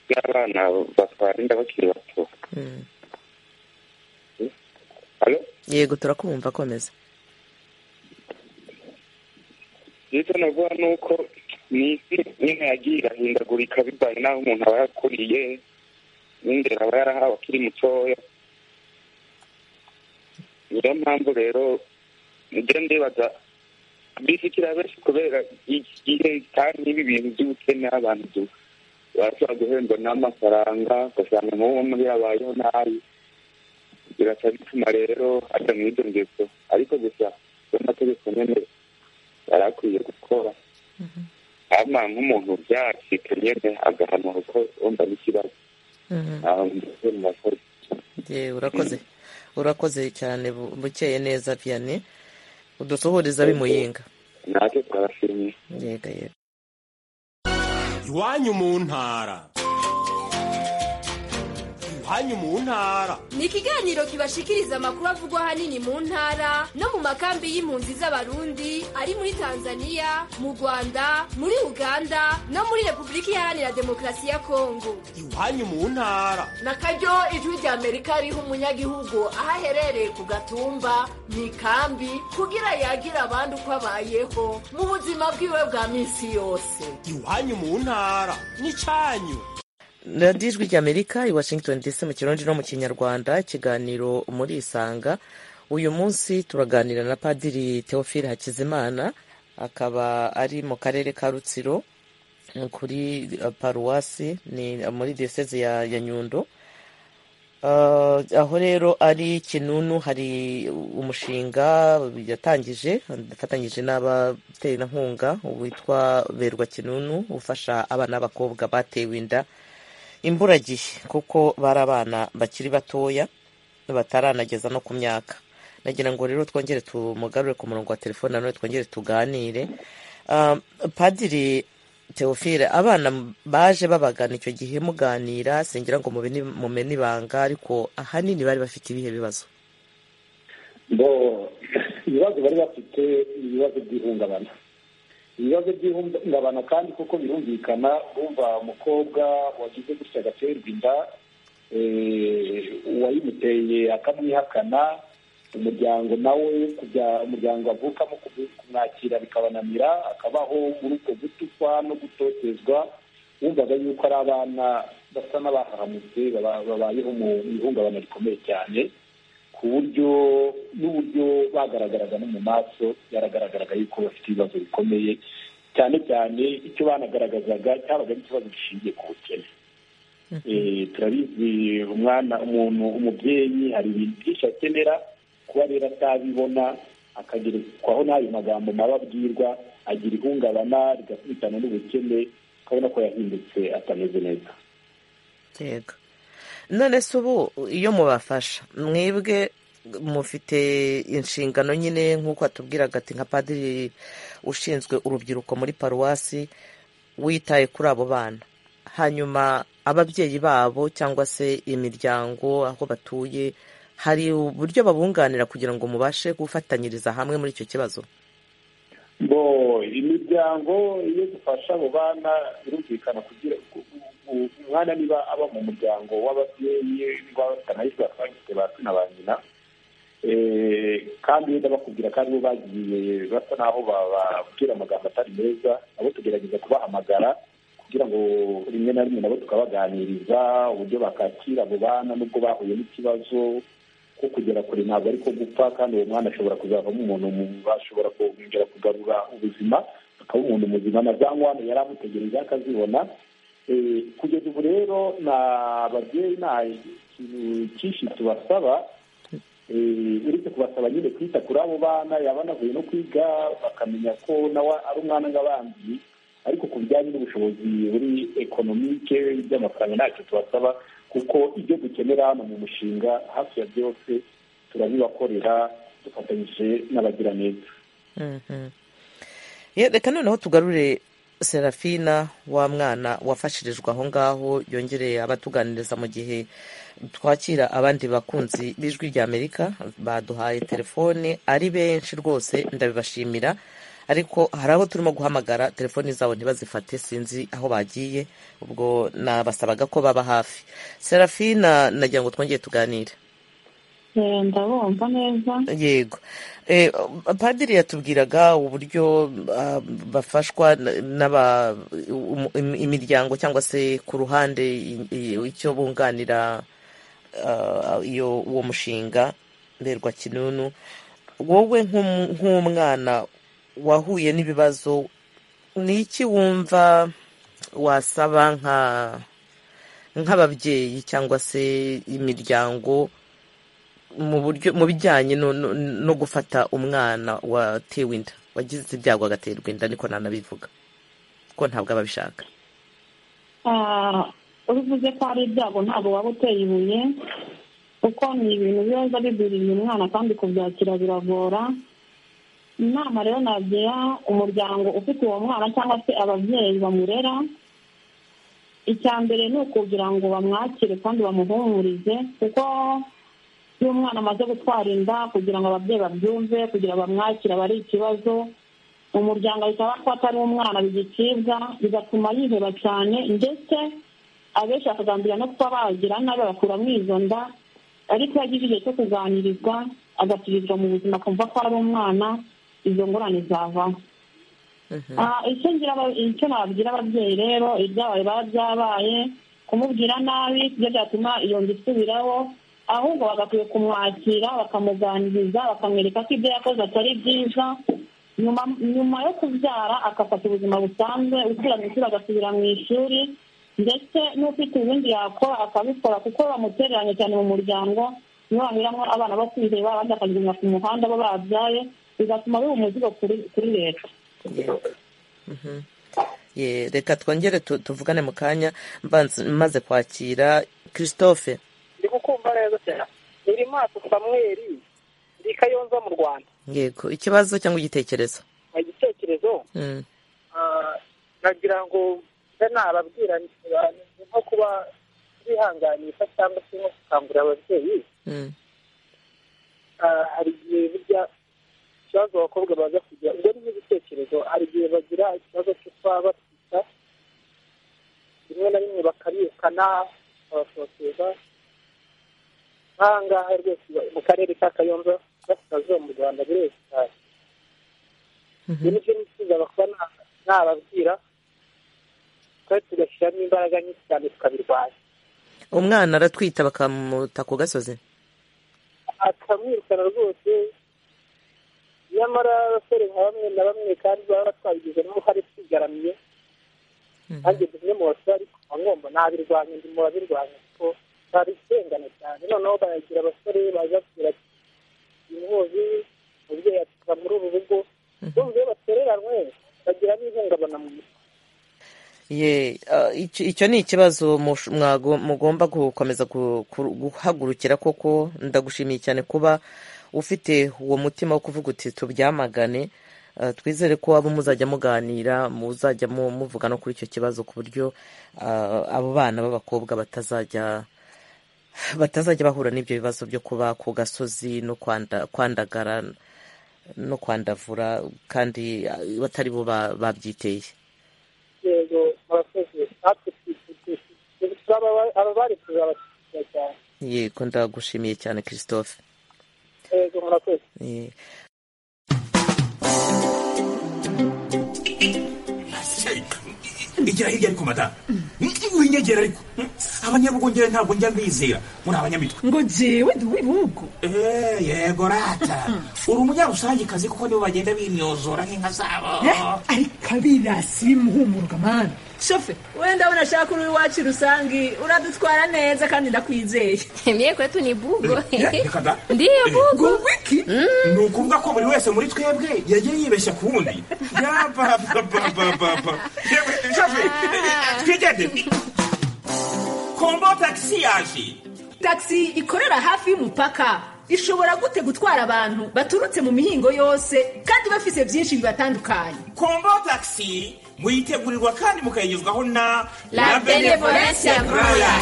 by'abana batwara inda bakiri bato Mm. Alo? yego turakumva komeza icyo navuga ni uko ni isi nyine yagiye irahindagurika bivanye n'aho umuntu aba yakuriye n'indera aba yarahawe akiri mutoya niyo mpamvu rero njya ndibaza bisikira benshi kubera iki gihe kandi ibi bintu by'ubukene abantu du- bashobora guhendwa n'amafaranga ugasanga nk'uwo muri yabayeho nabi birasa bituma rero ajya mu ibyo ngeso ariko gusa n'amategeko nyine yari akwiye gukora ama nk'umuntu byacika nyine agahanwa kuko wumva n'ikibazo Mhm. aho ndetse mu bakozi Ye, urakoze urakoze cyane bu- bukeye neza viyane udusuhuriza bimuyinga natwe turabashimiye yega yega iwanyu mu ntara iwanyu mu ntara ni ikiganiro kibashikiriza amakuru avugwa ahanini mu ntara no mu makambi y'impunzi z'abarundi ari muri tanzania mu rwanda muri uganda no muri repubulika iharanira demokarasi ya kongo iwanyu mu ntara na karyo ijwi rya amerika riha umunyagihugu aho aherereye ku gatumba mu ikambi kugira yagira abandi uko abayeho mu buzima bwiwe bwa minsi yose iwanyu mu ntara n'icyanyu radiyo ijwi ry'amerika i washington dc mu kirundi no mu kinyarwanda ikiganiro muri isanga uyu munsi turaganira na padiri teofile hakizimana akaba ari mu karere ka rutsiro kuri eh, paruwasi ni muri diyoseze ya, ya nyundo Uh, aho rero ari kinunu hari umushinga yatangije afatanyije n'abaterankunga witwa berwa kinunu ufasha abana b'abakobwa batewe inda imburagihe kuko bari abana bakiri batoya bataranageza no ku myaka nagira ngo rero twongere tumugarure ku murongo wa telefone nanone twongere tuganire Ah, padiri teofile abana baje babagana icyo gihe muganira singira ngo mubene- mumene ibanga ariko ahanini bari bafite ibihe bibazo bo ibibazo bari bafite ni ibibazo by'ihungabana ibibazo by'ihungabana kandi kuko birumvikana bumva umukobwa wagize gutya agaterwa inda eh, uwayimuteye akamwihakana umuryango nawe kujya umuryango avukamo kubu- kumwakira bikabananira akabaho muri uko gutukwa no gutotezwa wumvaga yuko ari abana basa n'abahahamutse baba- babayeho mu ihungabana rikomeye cyane ku buryo n'uburyo bagaragaraga no mu maso byaragaragaraga yuko bafite ibibazo bikomeye cyane cyane icyo banagaragazaga cyabaga ari ikibazo gishingiye ku bukene Eh, turabizi umwana umuntu umubyeyi hari ibintu byinshi akenera kuba rero atabibona akagerekwaho n'ayo magambo mabi abwirwa agira ihungabana rigakubitana n'ubukene ukabona ko yahindutse atameze neza yego none se ubu iyo mubafasha mwebwe mufite inshingano nyine nk'uko atubwiraga ati nka padiri ushinzwe urubyiruko muri paruwasi witaye kuri abo bana hanyuma ababyeyi babo cyangwa se imiryango aho batuye hari uburyo babunganira kugira ngo mubashe gufatanyiriza hamwe muri icyo kibazo bo imiryango iyo dufasha abo bana birumvikana kugira ku- ku- ku- umwana niba aba mu muryango w'ababyeyi batanahise bafite ba se na ba nyina Eh, kandi iyo ndabakubwira kandi bo bagiye basa n'aho bababwira amagambo atari meza nabo tugerageza kubahamagara kugira ngo rimwe na rimwe nabo tukabaganiriza uburyo bakakira abo bana n'ubwo bahuye n'ikibazo ko kugera kure ntabwo ari ko gupfa kandi uwo mwana ashobora kuzavamo umuntu mu- bashobora kongera kugarura ubuzima akaba umuntu muzima na za nkwane yari amutegerejeho akazibona kugeza ubu rero ni ababyeyi nta kintu cyinshi tubasaba uretse kubasaba nyine kwita kuri abo bana yaba anavuye no kwiga bakamenya ko nawe ari umwana nk'abandi ariko ku bijyanye n'ubushobozi buri ekonomike by'amafaranga ntacyo tubasaba kuko ibyo dukenera hano mu mushinga hafi ya byose turabibakorera dufatanyije n'abagiraneza reka noneho tugarure serafina wa mwana wafashirijwe aho ngaho yongereye abatuganiriza mu gihe twakira abandi bakunzi b'ijwi rya amerika baduhaye telefone ari benshi rwose ndabibashimira ariko hari abo turimo guhamagara telefoni zabo ntibazifate sinzi aho bagiye ubwo nabasabaga ko baba hafi serafina nagira ngo twongere tuganire ndabumva neza yego padiri yatubwiraga uburyo bafashwa n'aba imiryango cyangwa se ku ruhande icyo bunganira iyo uwo mushinga mberwa kinunu wowe nk'umwana wahuye n'ibibazo ni iki wumva wasaba nk'ababyeyi cyangwa se imiryango mu buryo mu bijyanye no gufata umwana watewe inda wagize ibyago agaterwa inda niko nanabivuga ko ntabwo aba abishaka ubivuze ko hari ibyago ntabwo waba uteye ibuye kuko ni ibintu biba bigwiriye umwana kandi kubyakira biragora inama rero nagira umuryango ufite uwo mwana cyangwa se ababyeyi bamurera icya mbere ni ukugira ngo bamwakire kandi bamuhumurize kuko iyo umwana amaze gutwara inda kugira ngo ababyeyi babyumve kugira ngo bamwakire aba ari ikibazo umuryango ahita bafata ari umwana bigicibwa bigatuma yiheba cyane ndetse abenshi bakagambira no kuba bagira nabi bakuramo izo nda ariko iyo agize igihe cyo kuganirizwa agasubizwa mu buzima akumva ko ari umwana izo ngorane zavaho icyo nababwira ababyeyi rero ibyabaye biba byabaye kumubwira nabi ibyo byatuma iyo nda isubiraho ahubwo bagakwiye kumwakira bakamuganiriza bakamwereka ko ibyo yakoze atari byiza nyuma yo kubyara agafata ubuzima busanzwe usubira mu ishuri agasubira mu ishuri ndetse n'ufite ibindi yakora akabikora kuko bamutereranye cyane mu muryango niyo banyuramo abana bo kwiheba abandi bakagenda ku muhanda bo babyaye bigatuma biba umuzigo kuri leta reka twongere tuvugane mu kanya maze kwakira christophe ndi gukumva neza cyane iri maso samweri ndi kayonza mu rwanda yego ikibazo cyangwa igitekerezo igitekerezo nagira ngo nababwira nko kuba bihanganisha cyangwa se nko gukangurira ababyeyi hari igihe bijya ikibazo abakobwa baza kugira ubwo ni nk'igitekerezo hari igihe bagira ikibazo cyo kuba batwita rimwe na rimwe bakarikana bakabashokereza aha ngaha rwose mu karere ka kayonza gasikazuba mu rwanda bireze cyane ibyo ni byo nifuza bakuba nababwira twari tugashyiramo imbaraga nyinshi cyane tukabirwanya umwana aratwita bakamuta ku gasozi akamwirukana rwose nyamara abasore nka bamwe na bamwe kandi baba batwabigizemo uruhare twigaramiye nanjye bimwe mu basore ariko ngomba nabirwanya ndimo babirwanya kuko babisengana cyane noneho bayagira abasore baza kugira inkozi umubyeyi atuka muri ubu rugo bumva iyo batereranywe bagiramo ihungabana mu mutwe icyo ni ikibazo mugomba gukomeza guhagurukira koko ndagushimiye cyane kuba ufite uwo mutima wo kuvuga uti tubyamagane twizere ko abo muzajya muganira muzajya muvuga no kuri icyo kibazo ku buryo abo bana b'abakobwa batazajya batazajya bahura n'ibyo bibazo byo kuba ku gasozi no kwandagara no kwandavura kandi batari bo babyiteye yego murakoze natwe ababari tuzabashyigikira cyane yego ndagushimiye cyane christophe yego murakoze igira hirya ariko madamu winyegera ariko abanyabugongera ntabwo njya mbizera muri abanyamitwe ngo jewe ntiwibugo yego rata uri umunyarusangekazi kuko nibo bagenda bimyozora nk'inka zabo ariko abirasi bimuhumurwa mwana shofe wenda unashaka uri iwacu rusangi uradutwara neza kandi ndakwizeye mye kwetu ni bugo reka da ndiyo bugo wiki ni ukuvuga ko buri wese muri twebwe yagiye yibeshya ku wundi yabababababa yewe shafi twigende kombo tagisi yaje tagisi ikorera hafi y'umupaka ishobora gute gutwara abantu baturutse mu mihingo yose kandi bafise byinshi bibatandukanye kombo tagisi muyitegurirwa kandi mukayigezwaho na La Benevolence Braya.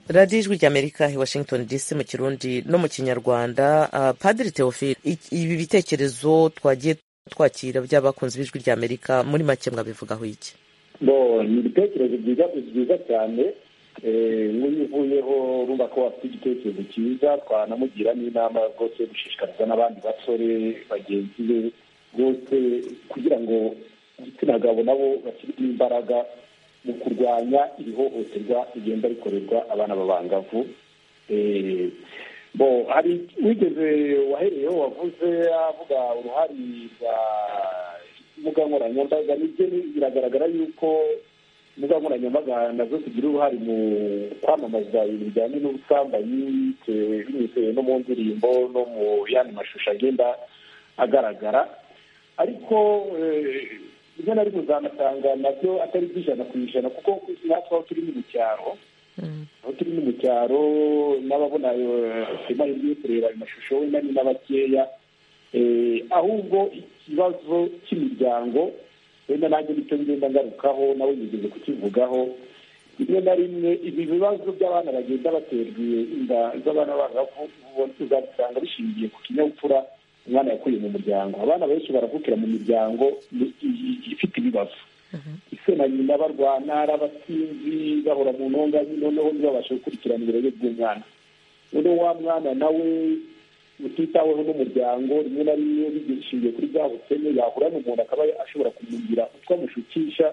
radiyo ijwi ry'amerika i washington dc mu kirundi no mu kinyarwanda Ah, padiri teofile i- ibi bitekerezo twagiye twakira by'abakunzi b'ijwi ry'amerika muri make mwabivugaho iki bo ni ibitekerezo byiza byiza cyane Eh, nk'uyu uvuyeho urumva ko wafite igitekerezo cyiza twanamugira n'inama rwose yo gushishikariza n'abandi basore bagenzi be bose kugira ngo igitsina gabo nabo bashyiremo imbaraga mu kurwanya iri hohoterwa rigenda rikorerwa abana b'abangavu Eh, bo hari wigeze wahereyeho wavuze avuga uruhare rwa imbuga nkoranyambaga nibyo ni- biragaragara yuko imbuga nkoranyambaga nazo zigira uruhare mu kwamamaza ibintu bijyanye n'ubusambanyi bitewe- binyuze no mu ndirimbo no mu yandi mashusho agenda agaragara ariko eh, rimwe na rimwe uzanasanga nabyo atari by'ijana ku ijana kuko natwe aho turi ni mu cyaro aho turi ni mu cyaro n'ababona eh, amahirwe yo kureba ayo mashusho wenda ni na bakeya Eh, ahubwo ikibazo cy'imiryango wenda nanjye nicyo ngenda ngarukaho nawe nigeze kukivugaho rimwe na rimwe ibi bibazo by'abana bagenda baterwa inda z'abana bangavu ubona uzabisanga bishingiye ku kinyabupfura umwana yakuye mu muryango abana benshi baravukira mu miryango i- i- ifite ibibazo ise na nyina barwana ari abasinzi bahora mu ntonganya noneho ntibabashe gukurikirana uburere bw'umwana noneho wa mwana nawe utitaweho n'umuryango rimwe na rimwe bigira ishingiye kuri bwa bukene yahura n'umuntu akaba ashobora kumugira utwo amushukisha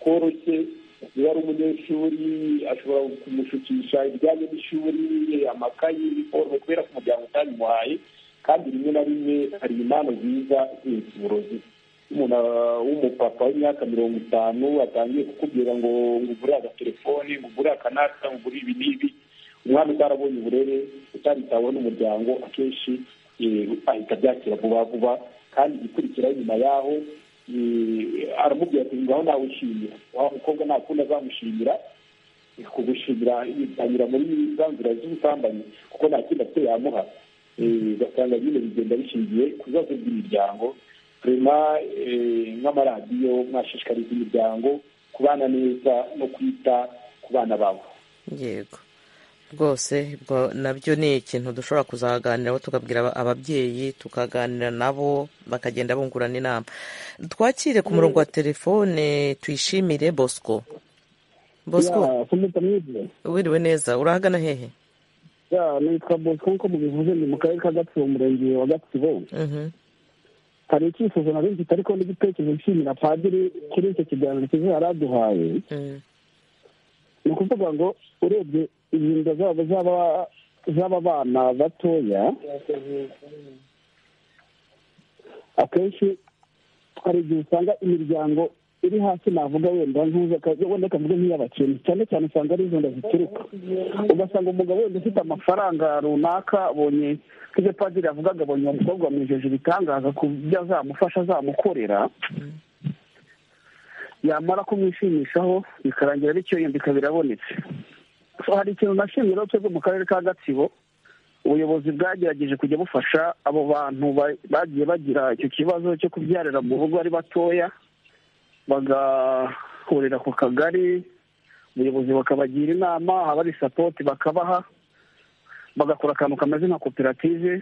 tworoshye niba ari umunyeshuri ashobora kumushukisha ibijyanye n'ishuri amakayi iniforume kubera ko umuryango utabimuhaye kandi rimwe na rimwe hari impano nziza zindi uburozi umuntu ah, w'umupapa w'imyaka mirongo itanu atangiye kukubwira ngo ngugure agatelefoni ngugure akanaka ngugure ibi n'ibi umwana utarabonye uburere utaritaweho n'umuryango akenshi eh, ahita abyakira vuba vuba kandi igikurikiraho nyuma yaho eh, aramubwira ati ngaho nawe ushimira wa mukobwa nta kundi azamushimira kugushimira anyura muri za nzira z'ubusambanyi kuko nta kindi afite yamuha Eh, ugasanga nyine bigenda bishingiye ku bibazo by'imiryango rema nk'amaradiyo mwashishikariza imiryango kubana neza no kwita ku bana babo yego rwose ubwo nabyo ni ikintu dushobora kuzaganiraho tugabwira aba- ababyeyi tukaganira nabo bakagenda bungurana inama twakire ku murongo wa telefone tuyishimire bosco bosco Ya, kumita mwize wiriwe neza urahagana hehe ya nitwa bosco nko mubivuze ni mu karere ka gatsibo umurenge wa gatsibo Mhm. hari icyifuzo nari mfite ariko n'igitekerezo nshimira padiri kuri icyo kiganiro cyiza yari aduhaye ni ukuvuga ngo urebye inda zabo z'aba z'aba bana batoya akenshi hari igihe usanga imiryango iri hasi navuga wenda ntuza wenda kavuga nk'iy'abakene cyane cyane usanga ari izo nda zituruka ugasanga umugabo wenda ufite amafaranga runaka abonye nk'ibyo padiri yavugaga abonye umukobwa wamwijeje ibitangaza ku byo azamufasha azamukorera yamara kumwishimishaho bikarangira bityo yandika birabonetse So, hari ikintu nashimira twebwe mu karere ka gatsibo ubuyobozi bwagerageje kujya bufasha abo bantu ba- bagiye bagira icyo kibazo cyo kubyarira mu rugo ari batoya bagahurira ku kagari ubuyobozi bukabagira inama abari sapoti bakabaha bagakora akantu kameze nka koperative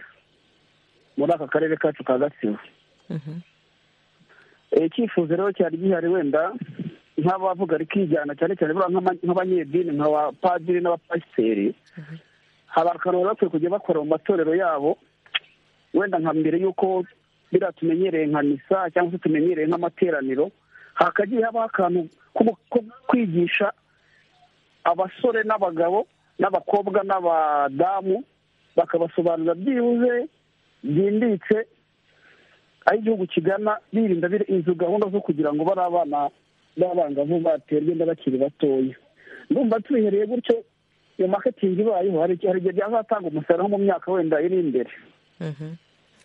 muri aka karere kacu ka gatsibo Eh, icyifuzo rero cyari gihari wenda nk'abavuga rikijyana cyane cyane buriya nk'ama- nk'abanyedini nka ba padiri n'abapasiteri hari akantu bari bakwiye kujya bakora mu matorero yabo wenda nka mbere y'uko biriya tumenyereye nka misa cyangwa se tumenyereye nk'amateraniro hakagiye habaho akantu ko- ko kwigisha abasore n'abagabo n'abakobwa n'abadamu bakabasobanurira byibuze byimbitse aho igihugu kigana birinda izo gahunda zo kugira ngo bari abana b'abangavu baterwe inda bakiri batoya ndumva tubihereye gutyo iyo maketingi ibayeho hari igihe hari igihe byazatanga umusaruro mu myaka wenda iri imbere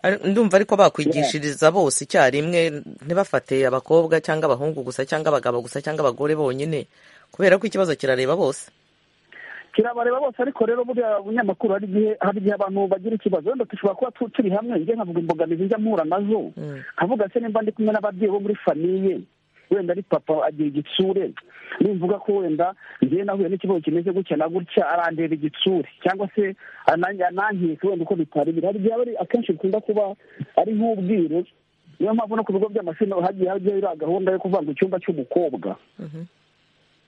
Ari- ndumva ariko bakwigishiriza bose icyarimwe ntibafate abakobwa cyangwa abahungu gusa cyangwa abagabo gusa cyangwa abagore bonyine kubera ko ikibazo kirareba bose kirabareba bose ariko rero buriya bunyamakuru hari igihe hari igihe abantu bagira ikibazo wenda dushobora kuba tu- turi hamwe njye nkavuga imbogamizi njya mpura nazo nkavuga se nimba ndi kumwe n'ababyeyi bo muri famiye wenda ari papa agira igitsure nimvuga ko wenda njye nahuye n'ikibazo kimeze gutya na gutya arandeba igitsure cyangwa se anange- anankeka wenda uko bitari biri hari igihe aba ari- akenshi bikunda kuba ari nk'ubwiru niyo mpamvu no ku bigo by'amashuri naho hagiye hagiye iriya gahunda yo kuvanga icyumba cy'umukobba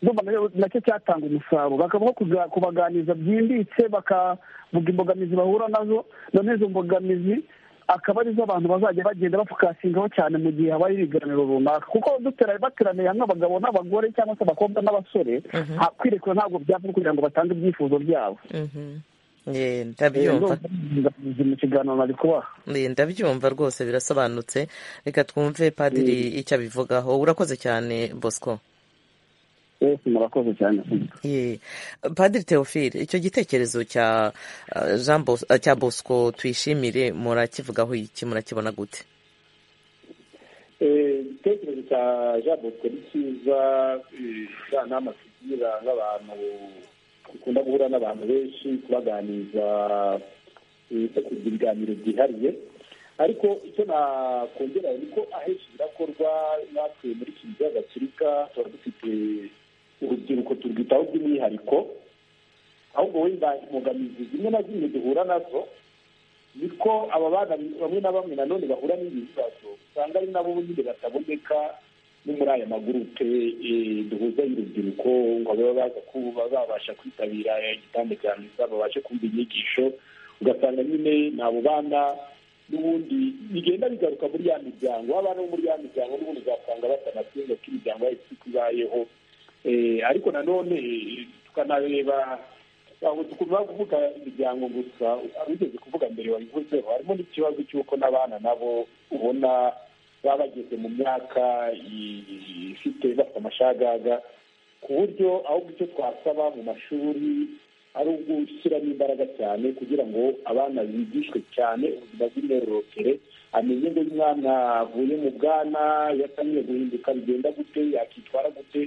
ndumva nayo nacyo cyatanga umusaruro bakavuga kuza- kubaganiriza byimbitse bakavuga imbogamizi bahura nazo none izo mbogamizi akaba arizo abantu bazajya bagenda bapfukasingaho cyane mu gihe habaye ibiganiro runaka kuko dutera bateraniye hamwe abagabo n'abagore cyangwa se abakobwa n'abasore Mhm. ha- kwirekura ntabwo byapfa kugira ngo batange ibyifuzo byabo Eh, Eh, ndabyumva ndumva imbogamizi mu kiganiro nari kubaha Eh, ndabyumva rwose birasobanutse reka twumve padiri icyo abivugaho urakoze cyane bosco mwese murakoze cyane Ye. padiri teofile icyo gitekerezo cya eh, Jean Bos- eh, cya bosco tuyishimire murakivugaho iki murakibona gute Eh, igitekerezo cya jean bosco ni cyiza eh, cya nama tugira nk'abantu dukunda guhura n'abantu benshi kubaganiza eh, kugira ibiganiro byihariye ariko icyo nakongera ni ko ahenshi birakorwa natwe muri kiliziya gatolika tuba dufite urubyiruko turwitaho by'umwihariko ahubwo wenda imbogamizi zimwe na zimwe duhura nazo ni ko aba bana bamwe na bamwe nanone bahura n'ibi bibazo usanga ari nabo nyine bataboneka no muri aya magurupe eh, duhuza y'urubyiruko ngo baba baza kuba babasha kwitabira igitanda cya misa babashe kumva inyigisho ugasanga nyine ni abo bana n'ubundi bigenda bigaruka muri ya miryango abana bo muri ya miryango n'ubundi uzasanga batanasenga ko imiryango yahise uko ibayeho Eh, ariko nanone eh, tukanareba aho tugomba kuvuga imiryango gusa abigeze kuvuga mbere wabivuzeho harimo n'ikibazo cy'uko n'abana nabo ubona baba bageze mu myaka i- ifite bafite amashagaga ku buryo ahubwo icyo twasaba mu mashuri ari ugushyiramo imbaraga cyane kugira ngo abana bigishwe cyane ubuzima bw'imyororokere amenye ngo umwana avuye mu bwana iyo atangiye guhinduka bigenda gute yakitwara gute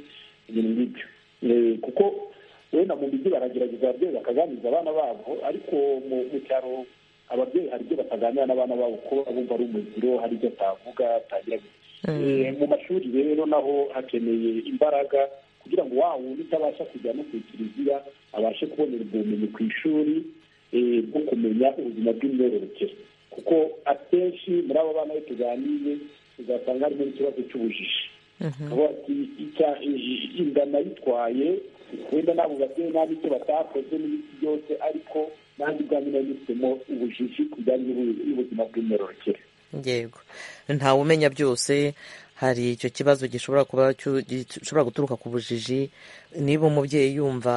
ibintu nk'ibyo Eh, kuko wenda mu mijyi baragerageza ababyeyi bakaganiriza abana babo ariko mu mu cyaro ababyeyi hari ibyo bataganira n'abana babo kuko baba bumva ari umuziro hari ibyo atavuga atagira Eh, mu mashuri rero naho hakeneye imbaraga kugira ngo wa wundi utabasha kujya no ku kiliziya abashe kubonera ubwo bumenyi ku ishuri eh, bwo kumenya ubuzima bw'imyororokere kuko akenshi muri abo bana iyo tuganiye uzasanga harimo ikibazo cy'ubujiji aho ati icya i- inda nayitwaye wenda nabo babyeyi nabi icyo batakoze n'ibiti byose ariko nanjye ubwanjye nari nifitemo ubujiji ku bijyanye n'ubu- n'ubuzima bw'imyororokere yego ntawe umenya byose hari icyo kibazo gishobora kuba cyu- gishobora guturuka ku bujiji niba umubyeyi yumva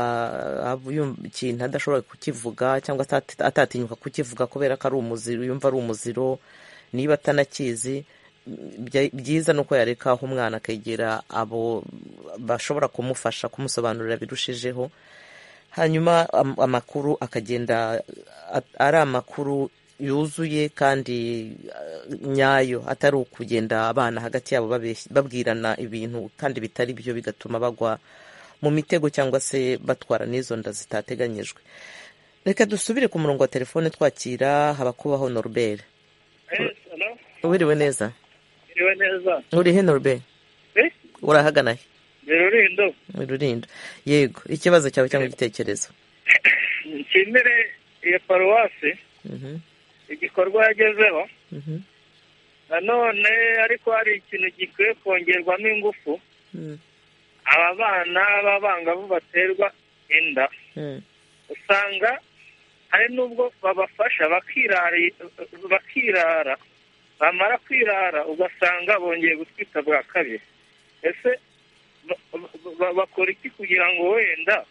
ah, yumva ikintu adashobora kukivuga cyangwa atati- atatinyuka kukivuga kubera ko ari umuziro yumva ari umuziro niba atanakizi bya- byiza ni uko yareka aho umwana akegera abo bashobora kumufasha kumusobanurira birushijeho hanyuma am- amakuru akagenda a- ari amakuru yuzuye kandi eh, nyayo atari ukugenda abana hagati yabo babeshya- babwirana ibintu kandi bitari byo bigatuma bagwa mu mitego cyangwa se batwara n'izo nda zitateganyijwe reka dusubire ku murongo wa telefone twakira habakubaho norbert wiriwe neza iriwe neza urihe norbert Eh? urahagana he ni rurindo mu rulindo yego ikibazo cyawe cyangwa igitekerezo nshimire iyo paruwasi Mhm, igikorwa yagezeho mhm, nanone ariko hari ikintu gikwiye kongerwamo ingufu mhm, aba bana b'abangavu baterwa inda mhm. usanga hari n'ubwo babafasha bakirari- bakirara bamara kwirara ugasanga bongeye gutwita bwa kabiri ese ba- ba- ba- bakora iki kugira ngo wenda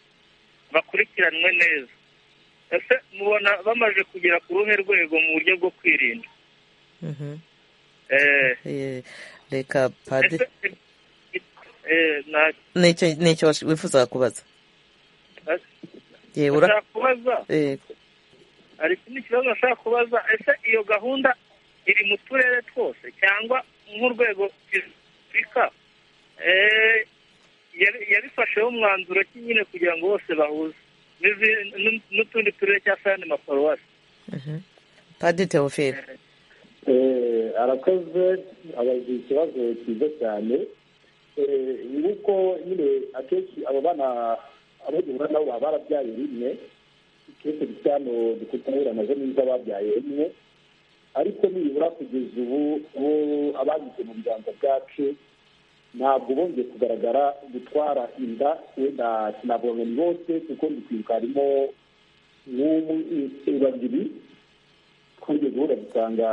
bakurikiranwe neza ese mubona bamaze kugera ku ruhe rwego mu buryo bwo kwirinda reka padiri nta nicyo wifuza kubaza yewe nshaka kubaza hari ikindi kibazo nshaka kubaza ese iyo gahunda iri mu turere twose cyangwa nk'urwego rw'afurika yabifasheho umwanzuro ki nyine kugira ngo bose bahuze n'izi- n- n'utundi turere cyangwa se ayandi maparuwasi padiri teofile arakoze abaza ikibazo cyiza cyane Eh, ni uko nyine akenshi abo bana abo duhura nabo baba barabyaye rimwe ikibazo cyane dukutahura nazo ni iz'ababyaye rimwe ariko nibura kugeza ubu ubu abagize mu biganza byacu ntabwo bongeye kugaragara gutwara inda wenda sinabonye bose kuko ndi kwibuka harimo nk'umwe babiri twigeze ubu ugasanga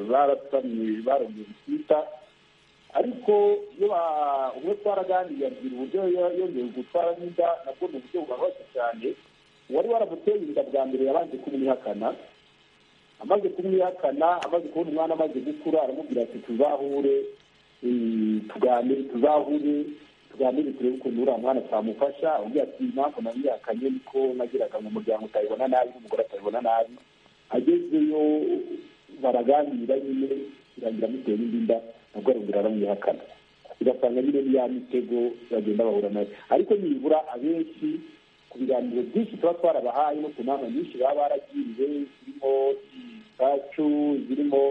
barasamye barongeye gutwita ariko iyo ba- umwe twaraganiriye abwira uburyo yo- yongeye gutwara n'inda nabwo ni uburyo bubabaje cyane uwari waramuteye inda bwa mbere yabanje kumwihakana amaze kumwihakana amaze kubona umwana amaze gukura aramubwira ati tuzahure eh, tuganire tuzahure tuganire turebe ukuntu uriya mwana twamufasha undi ati impamvu namwihakanye niko nagiraga mu muryango utabibona nabi n'umugore atabibona nabi agezeyo baraganira nyine irangira amuteye n'indi nda nabwo arongera aramwihakana ugasanga nyine ni ya mitego bagenda bahura nayo ariko nibura abenshi ku biganiro byinshi tuba twarabahaye no ku nama nyinshi baba baragiriwe zirimo izacu zirimo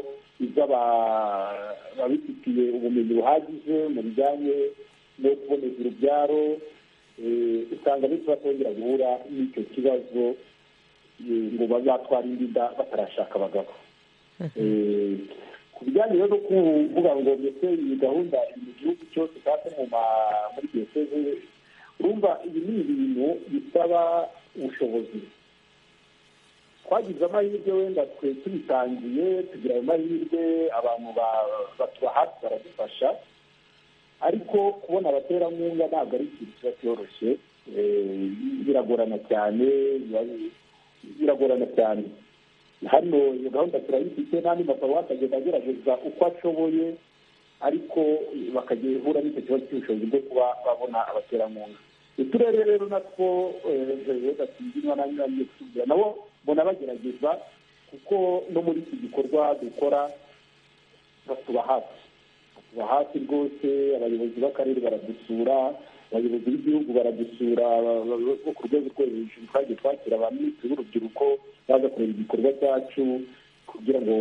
iz'ababifitiye ubumenyi buhagije mu bijyanye no kuboneza urubyaro eh, usanga benshi batongera guhura n'icyo kibazo eh, ngo bazatwara indi nda batarashaka abagabo Eh, ku bijyanye rero no kuvuga ngo mbese iyi gahunda iri mu gihugu cyose kandi mu ma- muri diyoseze urumva ibi ni ibintu bisaba ubushobozi twagize amahirwe wenda twe tubitangiye tugira ayo mahirwe abantu ba- batuba hafi baradufasha ariko kubona abaterankunga ntabwo ari ikintu kiba cyoroshye Eh, biragorana cyane biba- biragorana cyane hano iyo gahunda turayifite n'andi maparuwasi agenda agerageza uko ashoboye ariko bakajya ihura n'icyo kibazo cy'ubushobozi bwo kuba babona abaterankunga uturere rero natwo batindinwa nangiye kutubwira nabo mbona bagerageza kuko no muri iki gikorwa dukora batuba hafi batuba hafi rwose abayobozi b'akarere baradusura abayobozi b'igihugu baradusura bo ku rwego rwo hejuru twagiye twakira ba minisitiri b'urubyiruko baza kureba igikorwa cyacu kugira ngo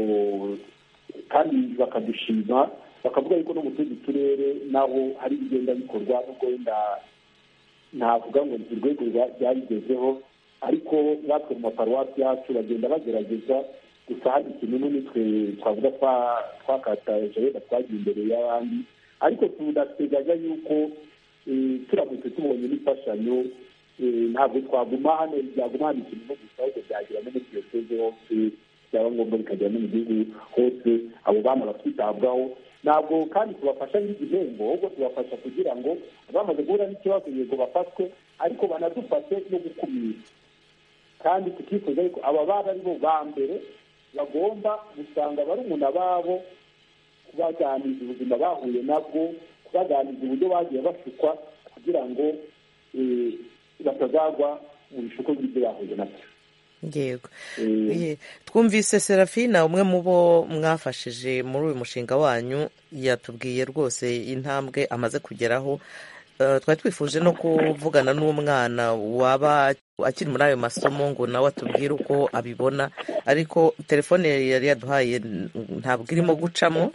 kandi bakadushima bakavuga yuko no mu tundi turere naho hari ibigenda bikorwa nubwo wenda navuga ngo ni urwego rwa- rwabigezeho ariko natwe mu maparuwasi yacu bagenda bagerageza gusa hari ikintu nitwe twavuga twa- twakataje wenda twagiye imbere y'abandi ariko tunateganya yuko eh, turamutse tubonye n'imfashanyo eh, ntabwo twaguma hano byaguma hano ikintu no gusa ahubwo byagira no muri diyoseze hose byaba ngombwa bikagera no mu gihugu hose abo bana bakitabwaho ntabwo kandi tubafasha nk'igihembo ahubwo tubafasha kugira ngo bamaze guhura n'ikibazo yego bafatwe ariko banadufashe no gukumira kandi tukifuza yuko aba bana ari bo ba mbere bagomba gusanga barumuna babo kubaganiriza ubuzima bahuye nabwo kubaganiriza uburyo bagiye bashukwa kugira ngo eh, batazagwa mu bishuko by'ibyo bahuye nabyo yego Ye- twumvise serafina umwe mu bo mwafashije muri uyu mushinga wanyu yatubwiye rwose intambwe amaze kugeraho Eh, twari twifuje no kuvugana n'umwana waba akiri muri ayo masomo ngo nawe atubwire uko abibona ariko telefone yari yaduhaye n- ntabwo irimo gucamo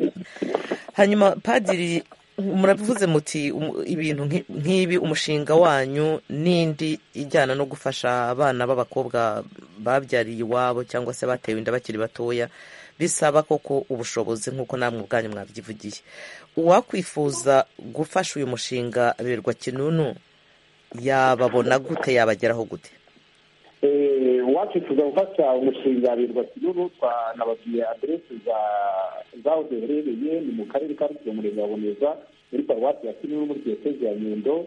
hanyuma padiri muravuze muti um- ibintu nki- nk'ibi umushinga wanyu n'indi ijyana no gufasha abana b'abakobwa babyariye iwabo cyangwa se batewe inda bakiri batoya bisaba koko ubushobozi nk'uko namwe ubwanyu mwabyivugiye uwakwifuza gufasha uyu mushinga birwa kinunu yababona gute yabageraho gute Eh, uwacu tuza gufasha umushinga birwa kinunu twanababwiye aderesi za zaho duherereye ni mu karere ka rusibo murenge wa boneza muri paruwasi ya kinunu muri diyoseze ya nyundo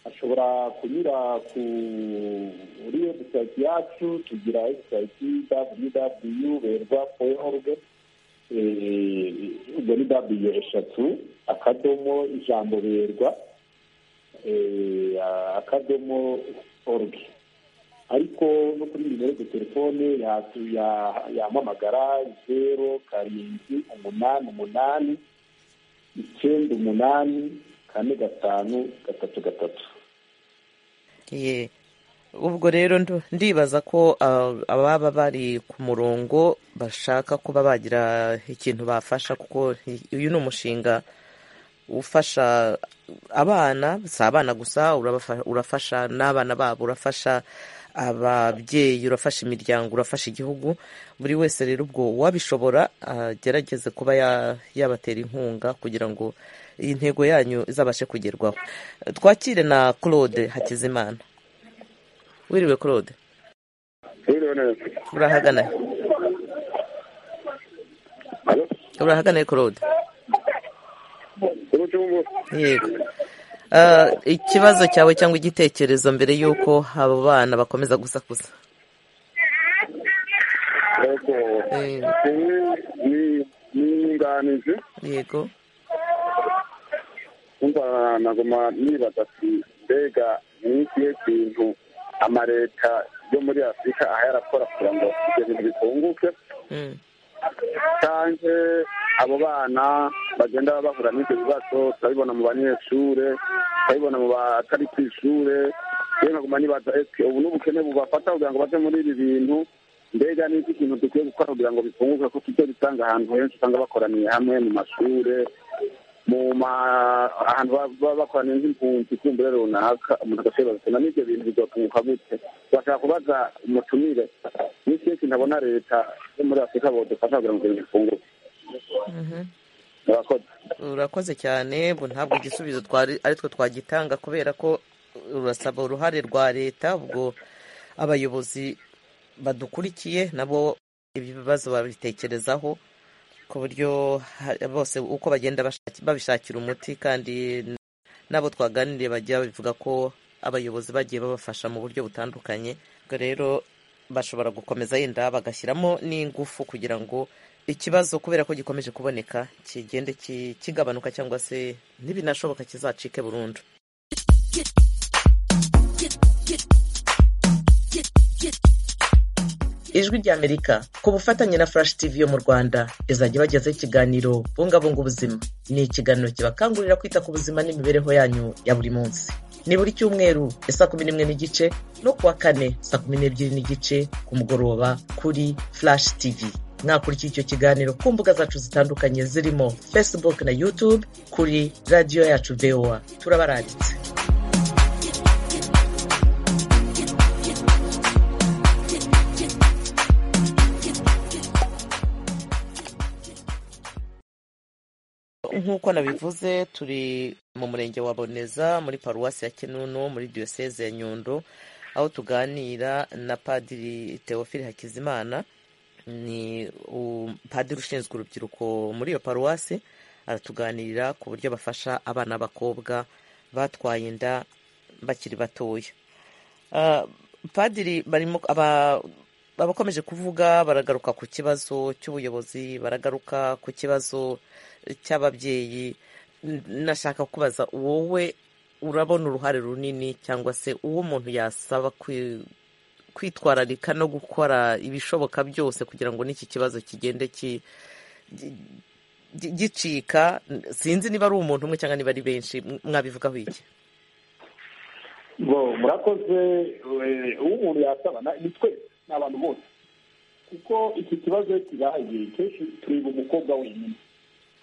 ashobora kunyura kuri webusayiti yacu tugira webusayiti www berwa org ubwo ni w eshatu akadomo ijambo berwa akadomo org ariko no kuri nimero de telefone yamamagara zeru karindwi umunani umunani icyenda umunani kane gatanu gatatu gatatu Ye. ubwo rero ndo- ndibaza ko ah, ababa bari ku murongo bashaka kuba bagira ikintu bafasha kuko i- uyu ni umushinga ufasha abana si abana gusa urabafa- urafasha n'abana babo urafasha ababyeyi urafasha imiryango urafasha igihugu buri wese rero ubwo uwabishobora agerageze kuba ya- yabatera inkunga kugira ngo iyi ntego yanyu izabashe kugerwaho twakire na claude hakizimana wiriwe claude urahagana urahagana claude yego Ah, ikibazo cyawe cyangwa igitekerezo mbere y'uko abo bana bakomeza gusakuza niyunganije yego kumva nagoma nibaza ati mbega ni ikihe kintu amareta yo muri afurika aha yarakora kugira ngo ibyo bintu bikunguke cyangwa abo bana bagenda bahura n'ibyo bibazo turabibona mu banyeshure turabibona mu batari ku ishure rero nkaguma nibaza ese ubu n'ubukene bubafata kugira ngo bave muri ibi bintu mbega ni iki kintu dukwiye gukora kugira ngo bikunguke ko tujye dusanga ahantu henshi usanga bakoraniye hamwe mu mashure mu ma ahantu baba- baba bakoraniye nk'impunzi kumbure runaka umuntu agashobora gusoma n'ibyo bintu bizotunguka gute bashaka kubaza umutumire n'ikihe kintu abona leta yo muri afurika bodufasha kugira ngo ibyo bintu bikunguke murakoze urakoze cyane bu ntabwo igisubizo twari ari twe twagitanga kubera ko urasaba uruhare rwa leta ubwo abayobozi badukurikiye nabo ibibazo babitekerezaho ku buryo ha- bose uko bagenda bashaki- babishakira umuti kandi n'abo twaganiriye bajya babivuga ko abayobozi bagiye babafasha mu buryo butandukanye ubwo rero bashobora gukomeza yenda bagashyiramo n'ingufu kugira ngo ikibazo kubera ko gikomeje kuboneka kigende ki- kigabanuka cyangwa se ntibinashoboka kizacike burundu ijwi ry'amerika ku bufatanye na furashi tivi yo mu rwanda izajya ibagezaho ikiganiro bungabunga ubuzima ni ikiganiro kibakangurira kwita ku buzima n'imibereho yanyu ya buri munsi ni buri cyumweru ya saa kumi n'imwe n'igice no kuwa kane saa kumi n'ebyiri n'igice ku mugoroba kuri furashi tivi mwakurikiye icyo kiganiro ku mbuga zacu zitandukanye zirimo facebook na youtube kuri radiyo yacu voa turabaranditse nk'uko nabivuze turi mu murenge wa boneza muri paruwasi ya kinunu muri diyoseze ya nyundo aho tuganira na padiri teofile hakizimana ni u- padiri ushinzwe urubyiruko muri iyo paruwasi aratuganirira ku buryo bafasha abana b'abakobwa batwaye inda bakiri batoya Ah, padiri barimo aba- abakomeje kuvuga baragaruka ku kibazo cy'ubuyobozi baragaruka ku kibazo cy'ababyeyi N- nashaka kubaza wowe urabona uruhare runini cyangwa se uwo umuntu yasaba kwi- kwitwararika no gukora ibishoboka byose kugira ngo n'iki kibazo kigende ki- gi- gi- gicika sinzi niba ari umuntu umwe cyangwa niba ari benshi M- mwabivugaho iki bo murakoze eh, uwo umuntu yasaba na- ni twese ni abantu bose kuko iki kibazo kibaye kenshi tureba umukobwa wenyine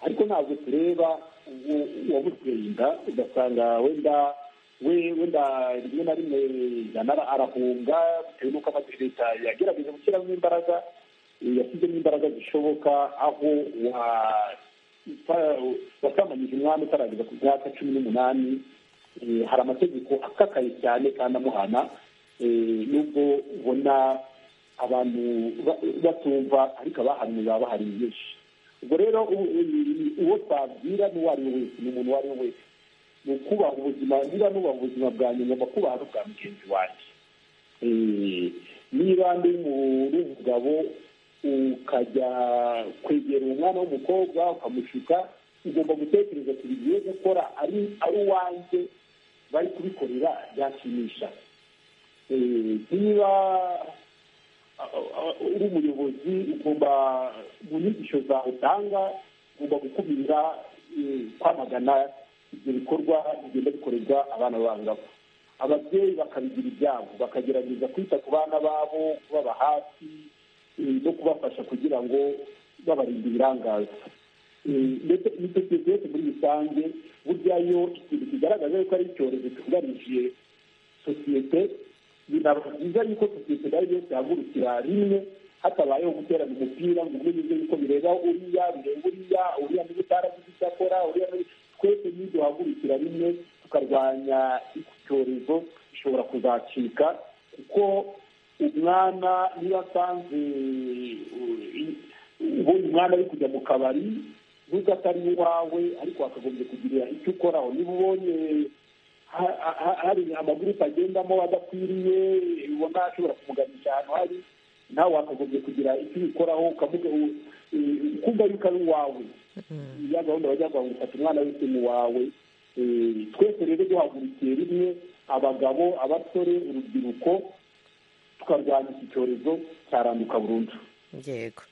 ariko ntabwo tureba uwo- uwamuteye inda ugasanga wenda we wenda rimwe na rimwe yanara arahunga bitewe n'uko amaze leta yagerageje gushyiramo imbaraga eh, yashyizemo imbaraga zishoboka aho wa- uta- wasamanyije umwami utarageza ku myaka cumi n'umunani eh, hari amategeko akakaye cyane kandi amuhana eh, nubwo ubona abantu ba- batumva ariko abahanwe baba bahari benshi ubwo rero u- u- uwo twabwira n'uwo ari we wese ni umuntu uwo ari we wese ni ukubaha ubuzima niba nubaha ubuzima bwa nyuma ngomba kubaha n'ubwa mugenzi wanjye Eh, niba ndi mu- uri umugabo ukajya kwegera umwana w'umukobwa ukamushuka ugomba gutekereza ku bigiye gukora ari ari uwanjye bari kubikorera byashimisha Eh, niba uri umuyobozi ugomba mu nyigisho zawe utanga ugomba gukumira eh, kwamagana ibyo bikorwa bigenda bikorerwa abana b'abangavu ababyeyi bakabigira ibyabo bakagerageza kwita ku bana babo kubaba hafi eh, no kubafasha kugira ngo babarinde ibirangaza Eh, ndetse n'isosiyete yose muri rusange burya yo ikintu kigaragaza yuko ari icyorezo cyugarije sosiyete binaba byiza yuko sosiyete nayo yose ihagurukira rimwe hatabayeho guterana umupira ngo umwe yuzuye yuko bireba uriya bireba uriya uriya niba utaragize icyo akora uriya niba twese niyo duhagurukira rimwe tukarwanya iki cyorezo gishobora kuzacika kuko umwana niba asanze ubonye umwana ari kujya mu kabari nubwo atari uwawe ariko wakagombye kugirira icyo ukoraho niba ubonye ha- ha- hari amagurupe agendamo adakwiriye ubona ashobora kumuganisha ahantu hari nawe wakagombye kugira icyo ubikoraho ukamuga u- u- ukumva yuko ari uwawe ya gahunda bajya kuvuga ngo fata umwana wese mu wawe Eh, twese rero duhagurukiye rimwe abagabo abasore urubyiruko tukarwanya iki cyorezo cyaranduka burundu yego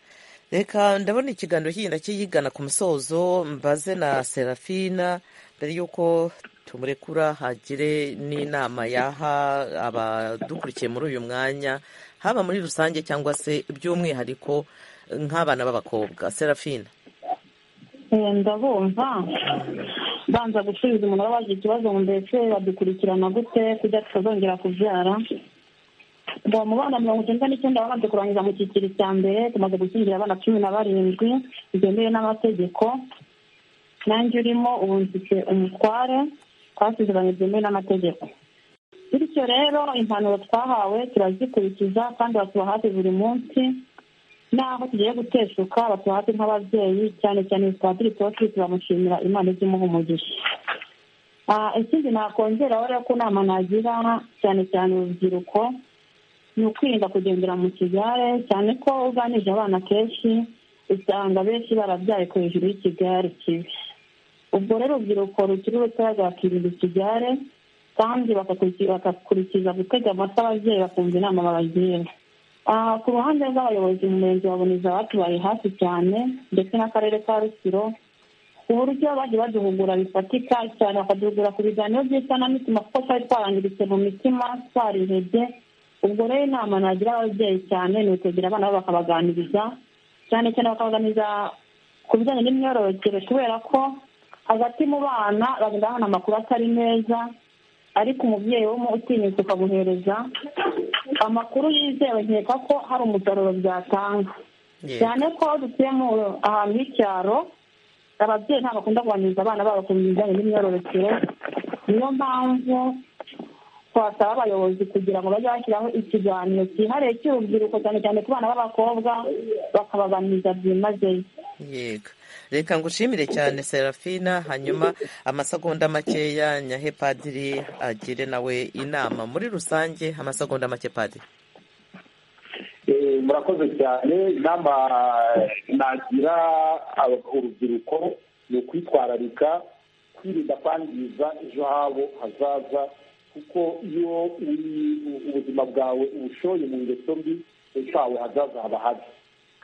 reka ndabona ikiganiro kigenda kiyigana ku musozo mbaze na serafina mbere y'uko tumurekura hagire n'inama yaha abadukurikiye muri uyu mwanya haba muri rusange cyangwa se by'umwihariko nk'abana b'abakobwa serafina Eh, ndabumva banza gusubiza umuntu waba wagize ikibazo ngo mbese badukurikirana gute kugira tutazongera kubyara ngo mu bana mirongo icyenda n'icyenda babanje kurangiza mu cyiciro cya mbere tumaze gushyingira abana cumi na barindwi byemewe n'amategeko nanjye urimo ubu mfite umutware twasezeranye byemewe n'amategeko bityo rero impanuro twahawe turazikurikiza kandi batuba hafi buri munsi n'aho tugiye guteshuka batuba hafi nk'ababyeyi cyane cyane padiri Tofili turamushimira imana ijya imuha umugisha Ah, ikindi nakongeraho rero ko inama nagira cyane cyane urubyiruko ni ukwirinda kugendera mu kigare cyane ko uganije abana kenshi usanga benshi barabyaye ku hejuru y'ikigare kibi ubwo rero urubyiruko rukiri rutoya rwakirinda ikigare kandi bakakurikiza bagakurikiza gutega amatwi ababyeyi bakumva inama babagira Ah, ku ruhande rw'abayobozi mu murenge wa buniza batubaye hafi cyane ndetse n'akarere ka rusiro ku buryo bagiye baduhugura bifatika cyane bakaduhugura ku biganiro by'isanamitima kuko twari twarangiritse mu mitima twarihebye ubwo rero inama nagira ababyeyi cyane ni ukwegera abana babo bakabaganiriza cyane cyane bakabaganiriza ku bijyanye n'imyororokere kubera ko hagati mu bana bagenda babona amakuru atari meza ariko umubyeyi wo utinyutse ukamuhereza amakuru yizewe nkeka ko hari umusaruro byatanga cyane ko aho dutuye mu ahantu h'icyaro ababyeyi ntabwo bakunda kuganiriza abana babo ku bijyanye n'imyororokere niyo mpamvu twasaba abayobozi kugira ngo bajye bashyiraho ikiganiro cyihariye cy'urubyiruko cyane cyane ku bana b'abakobwa bakabaganiriza byimazeyo yego reka ngushimire cyane serafina hanyuma amasegonda makeya nyahe padiri agire nawe inama muri rusange amasegonda make padiri Eh, murakoze cyane inama nagira aba- urubyiruko ni ukwitwararika kwirinda kwangiza ejo habo hazaza kuko iyo uri- u- ubuzima bwawe ubushoye mu ngeso mbi ejo hawe hazaza haba habi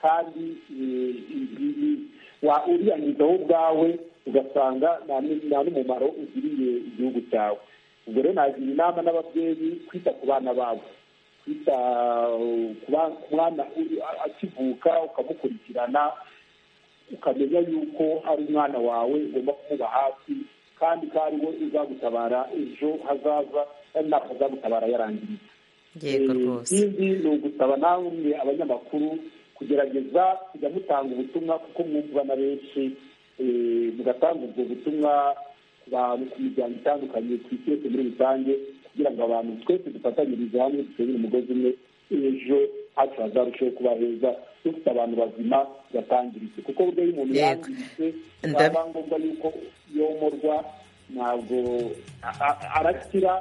kandi eh, i- i- wa- uriyangiza wowe ubwawe ugasanga nta ni- nta n'umumaro ugiriye igihugu cyawe ubwo rero nagira inama n'ababyeyi kwita ku bana babo kwita uh, ku ba- ku mwana uri- a- akivuka ukamukurikirana ukamenya yuko ari umwana wawe ugomba kumuba hafi kandi ko ari we uzagutabara ejo hazaza kandi ntabwo azagutabara yarangiritse yego rwose ikindi ni ugusaba namwe abanyamakuru kugerageza kujya mutanga ubutumwa kuko mwumvwa na benshi eh, mugatanga ubwo butumwa ku bantu ku miryango itandukanye ku isi yose muri rusange kugira ngo abantu twese dufatanyirize hamwe dusengere umugozi umwe ejo hacu hazarushaho kuba heza dufite abantu bazima batangiritse kuko buryo iyo umuntu Yego. yangiritse byaba ngombwa yuko yomorwa ntabwo a- a- arakira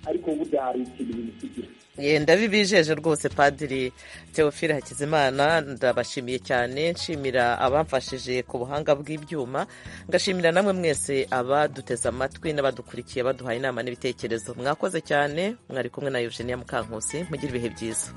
ariko burya hari ikintu bimusigira ye ndabibijeje rwose padiri teofile hakizimana ndabashimiye cyane nshimira abamfashije ku buhanga bw'ibyuma ngashimira namwe mwese abaduteze amatwi n'abadukurikiye baduhaye inama n'ibitekerezo mwakoze cyane mwari kumwe na eugenia mukankusi mugire ibihe byiza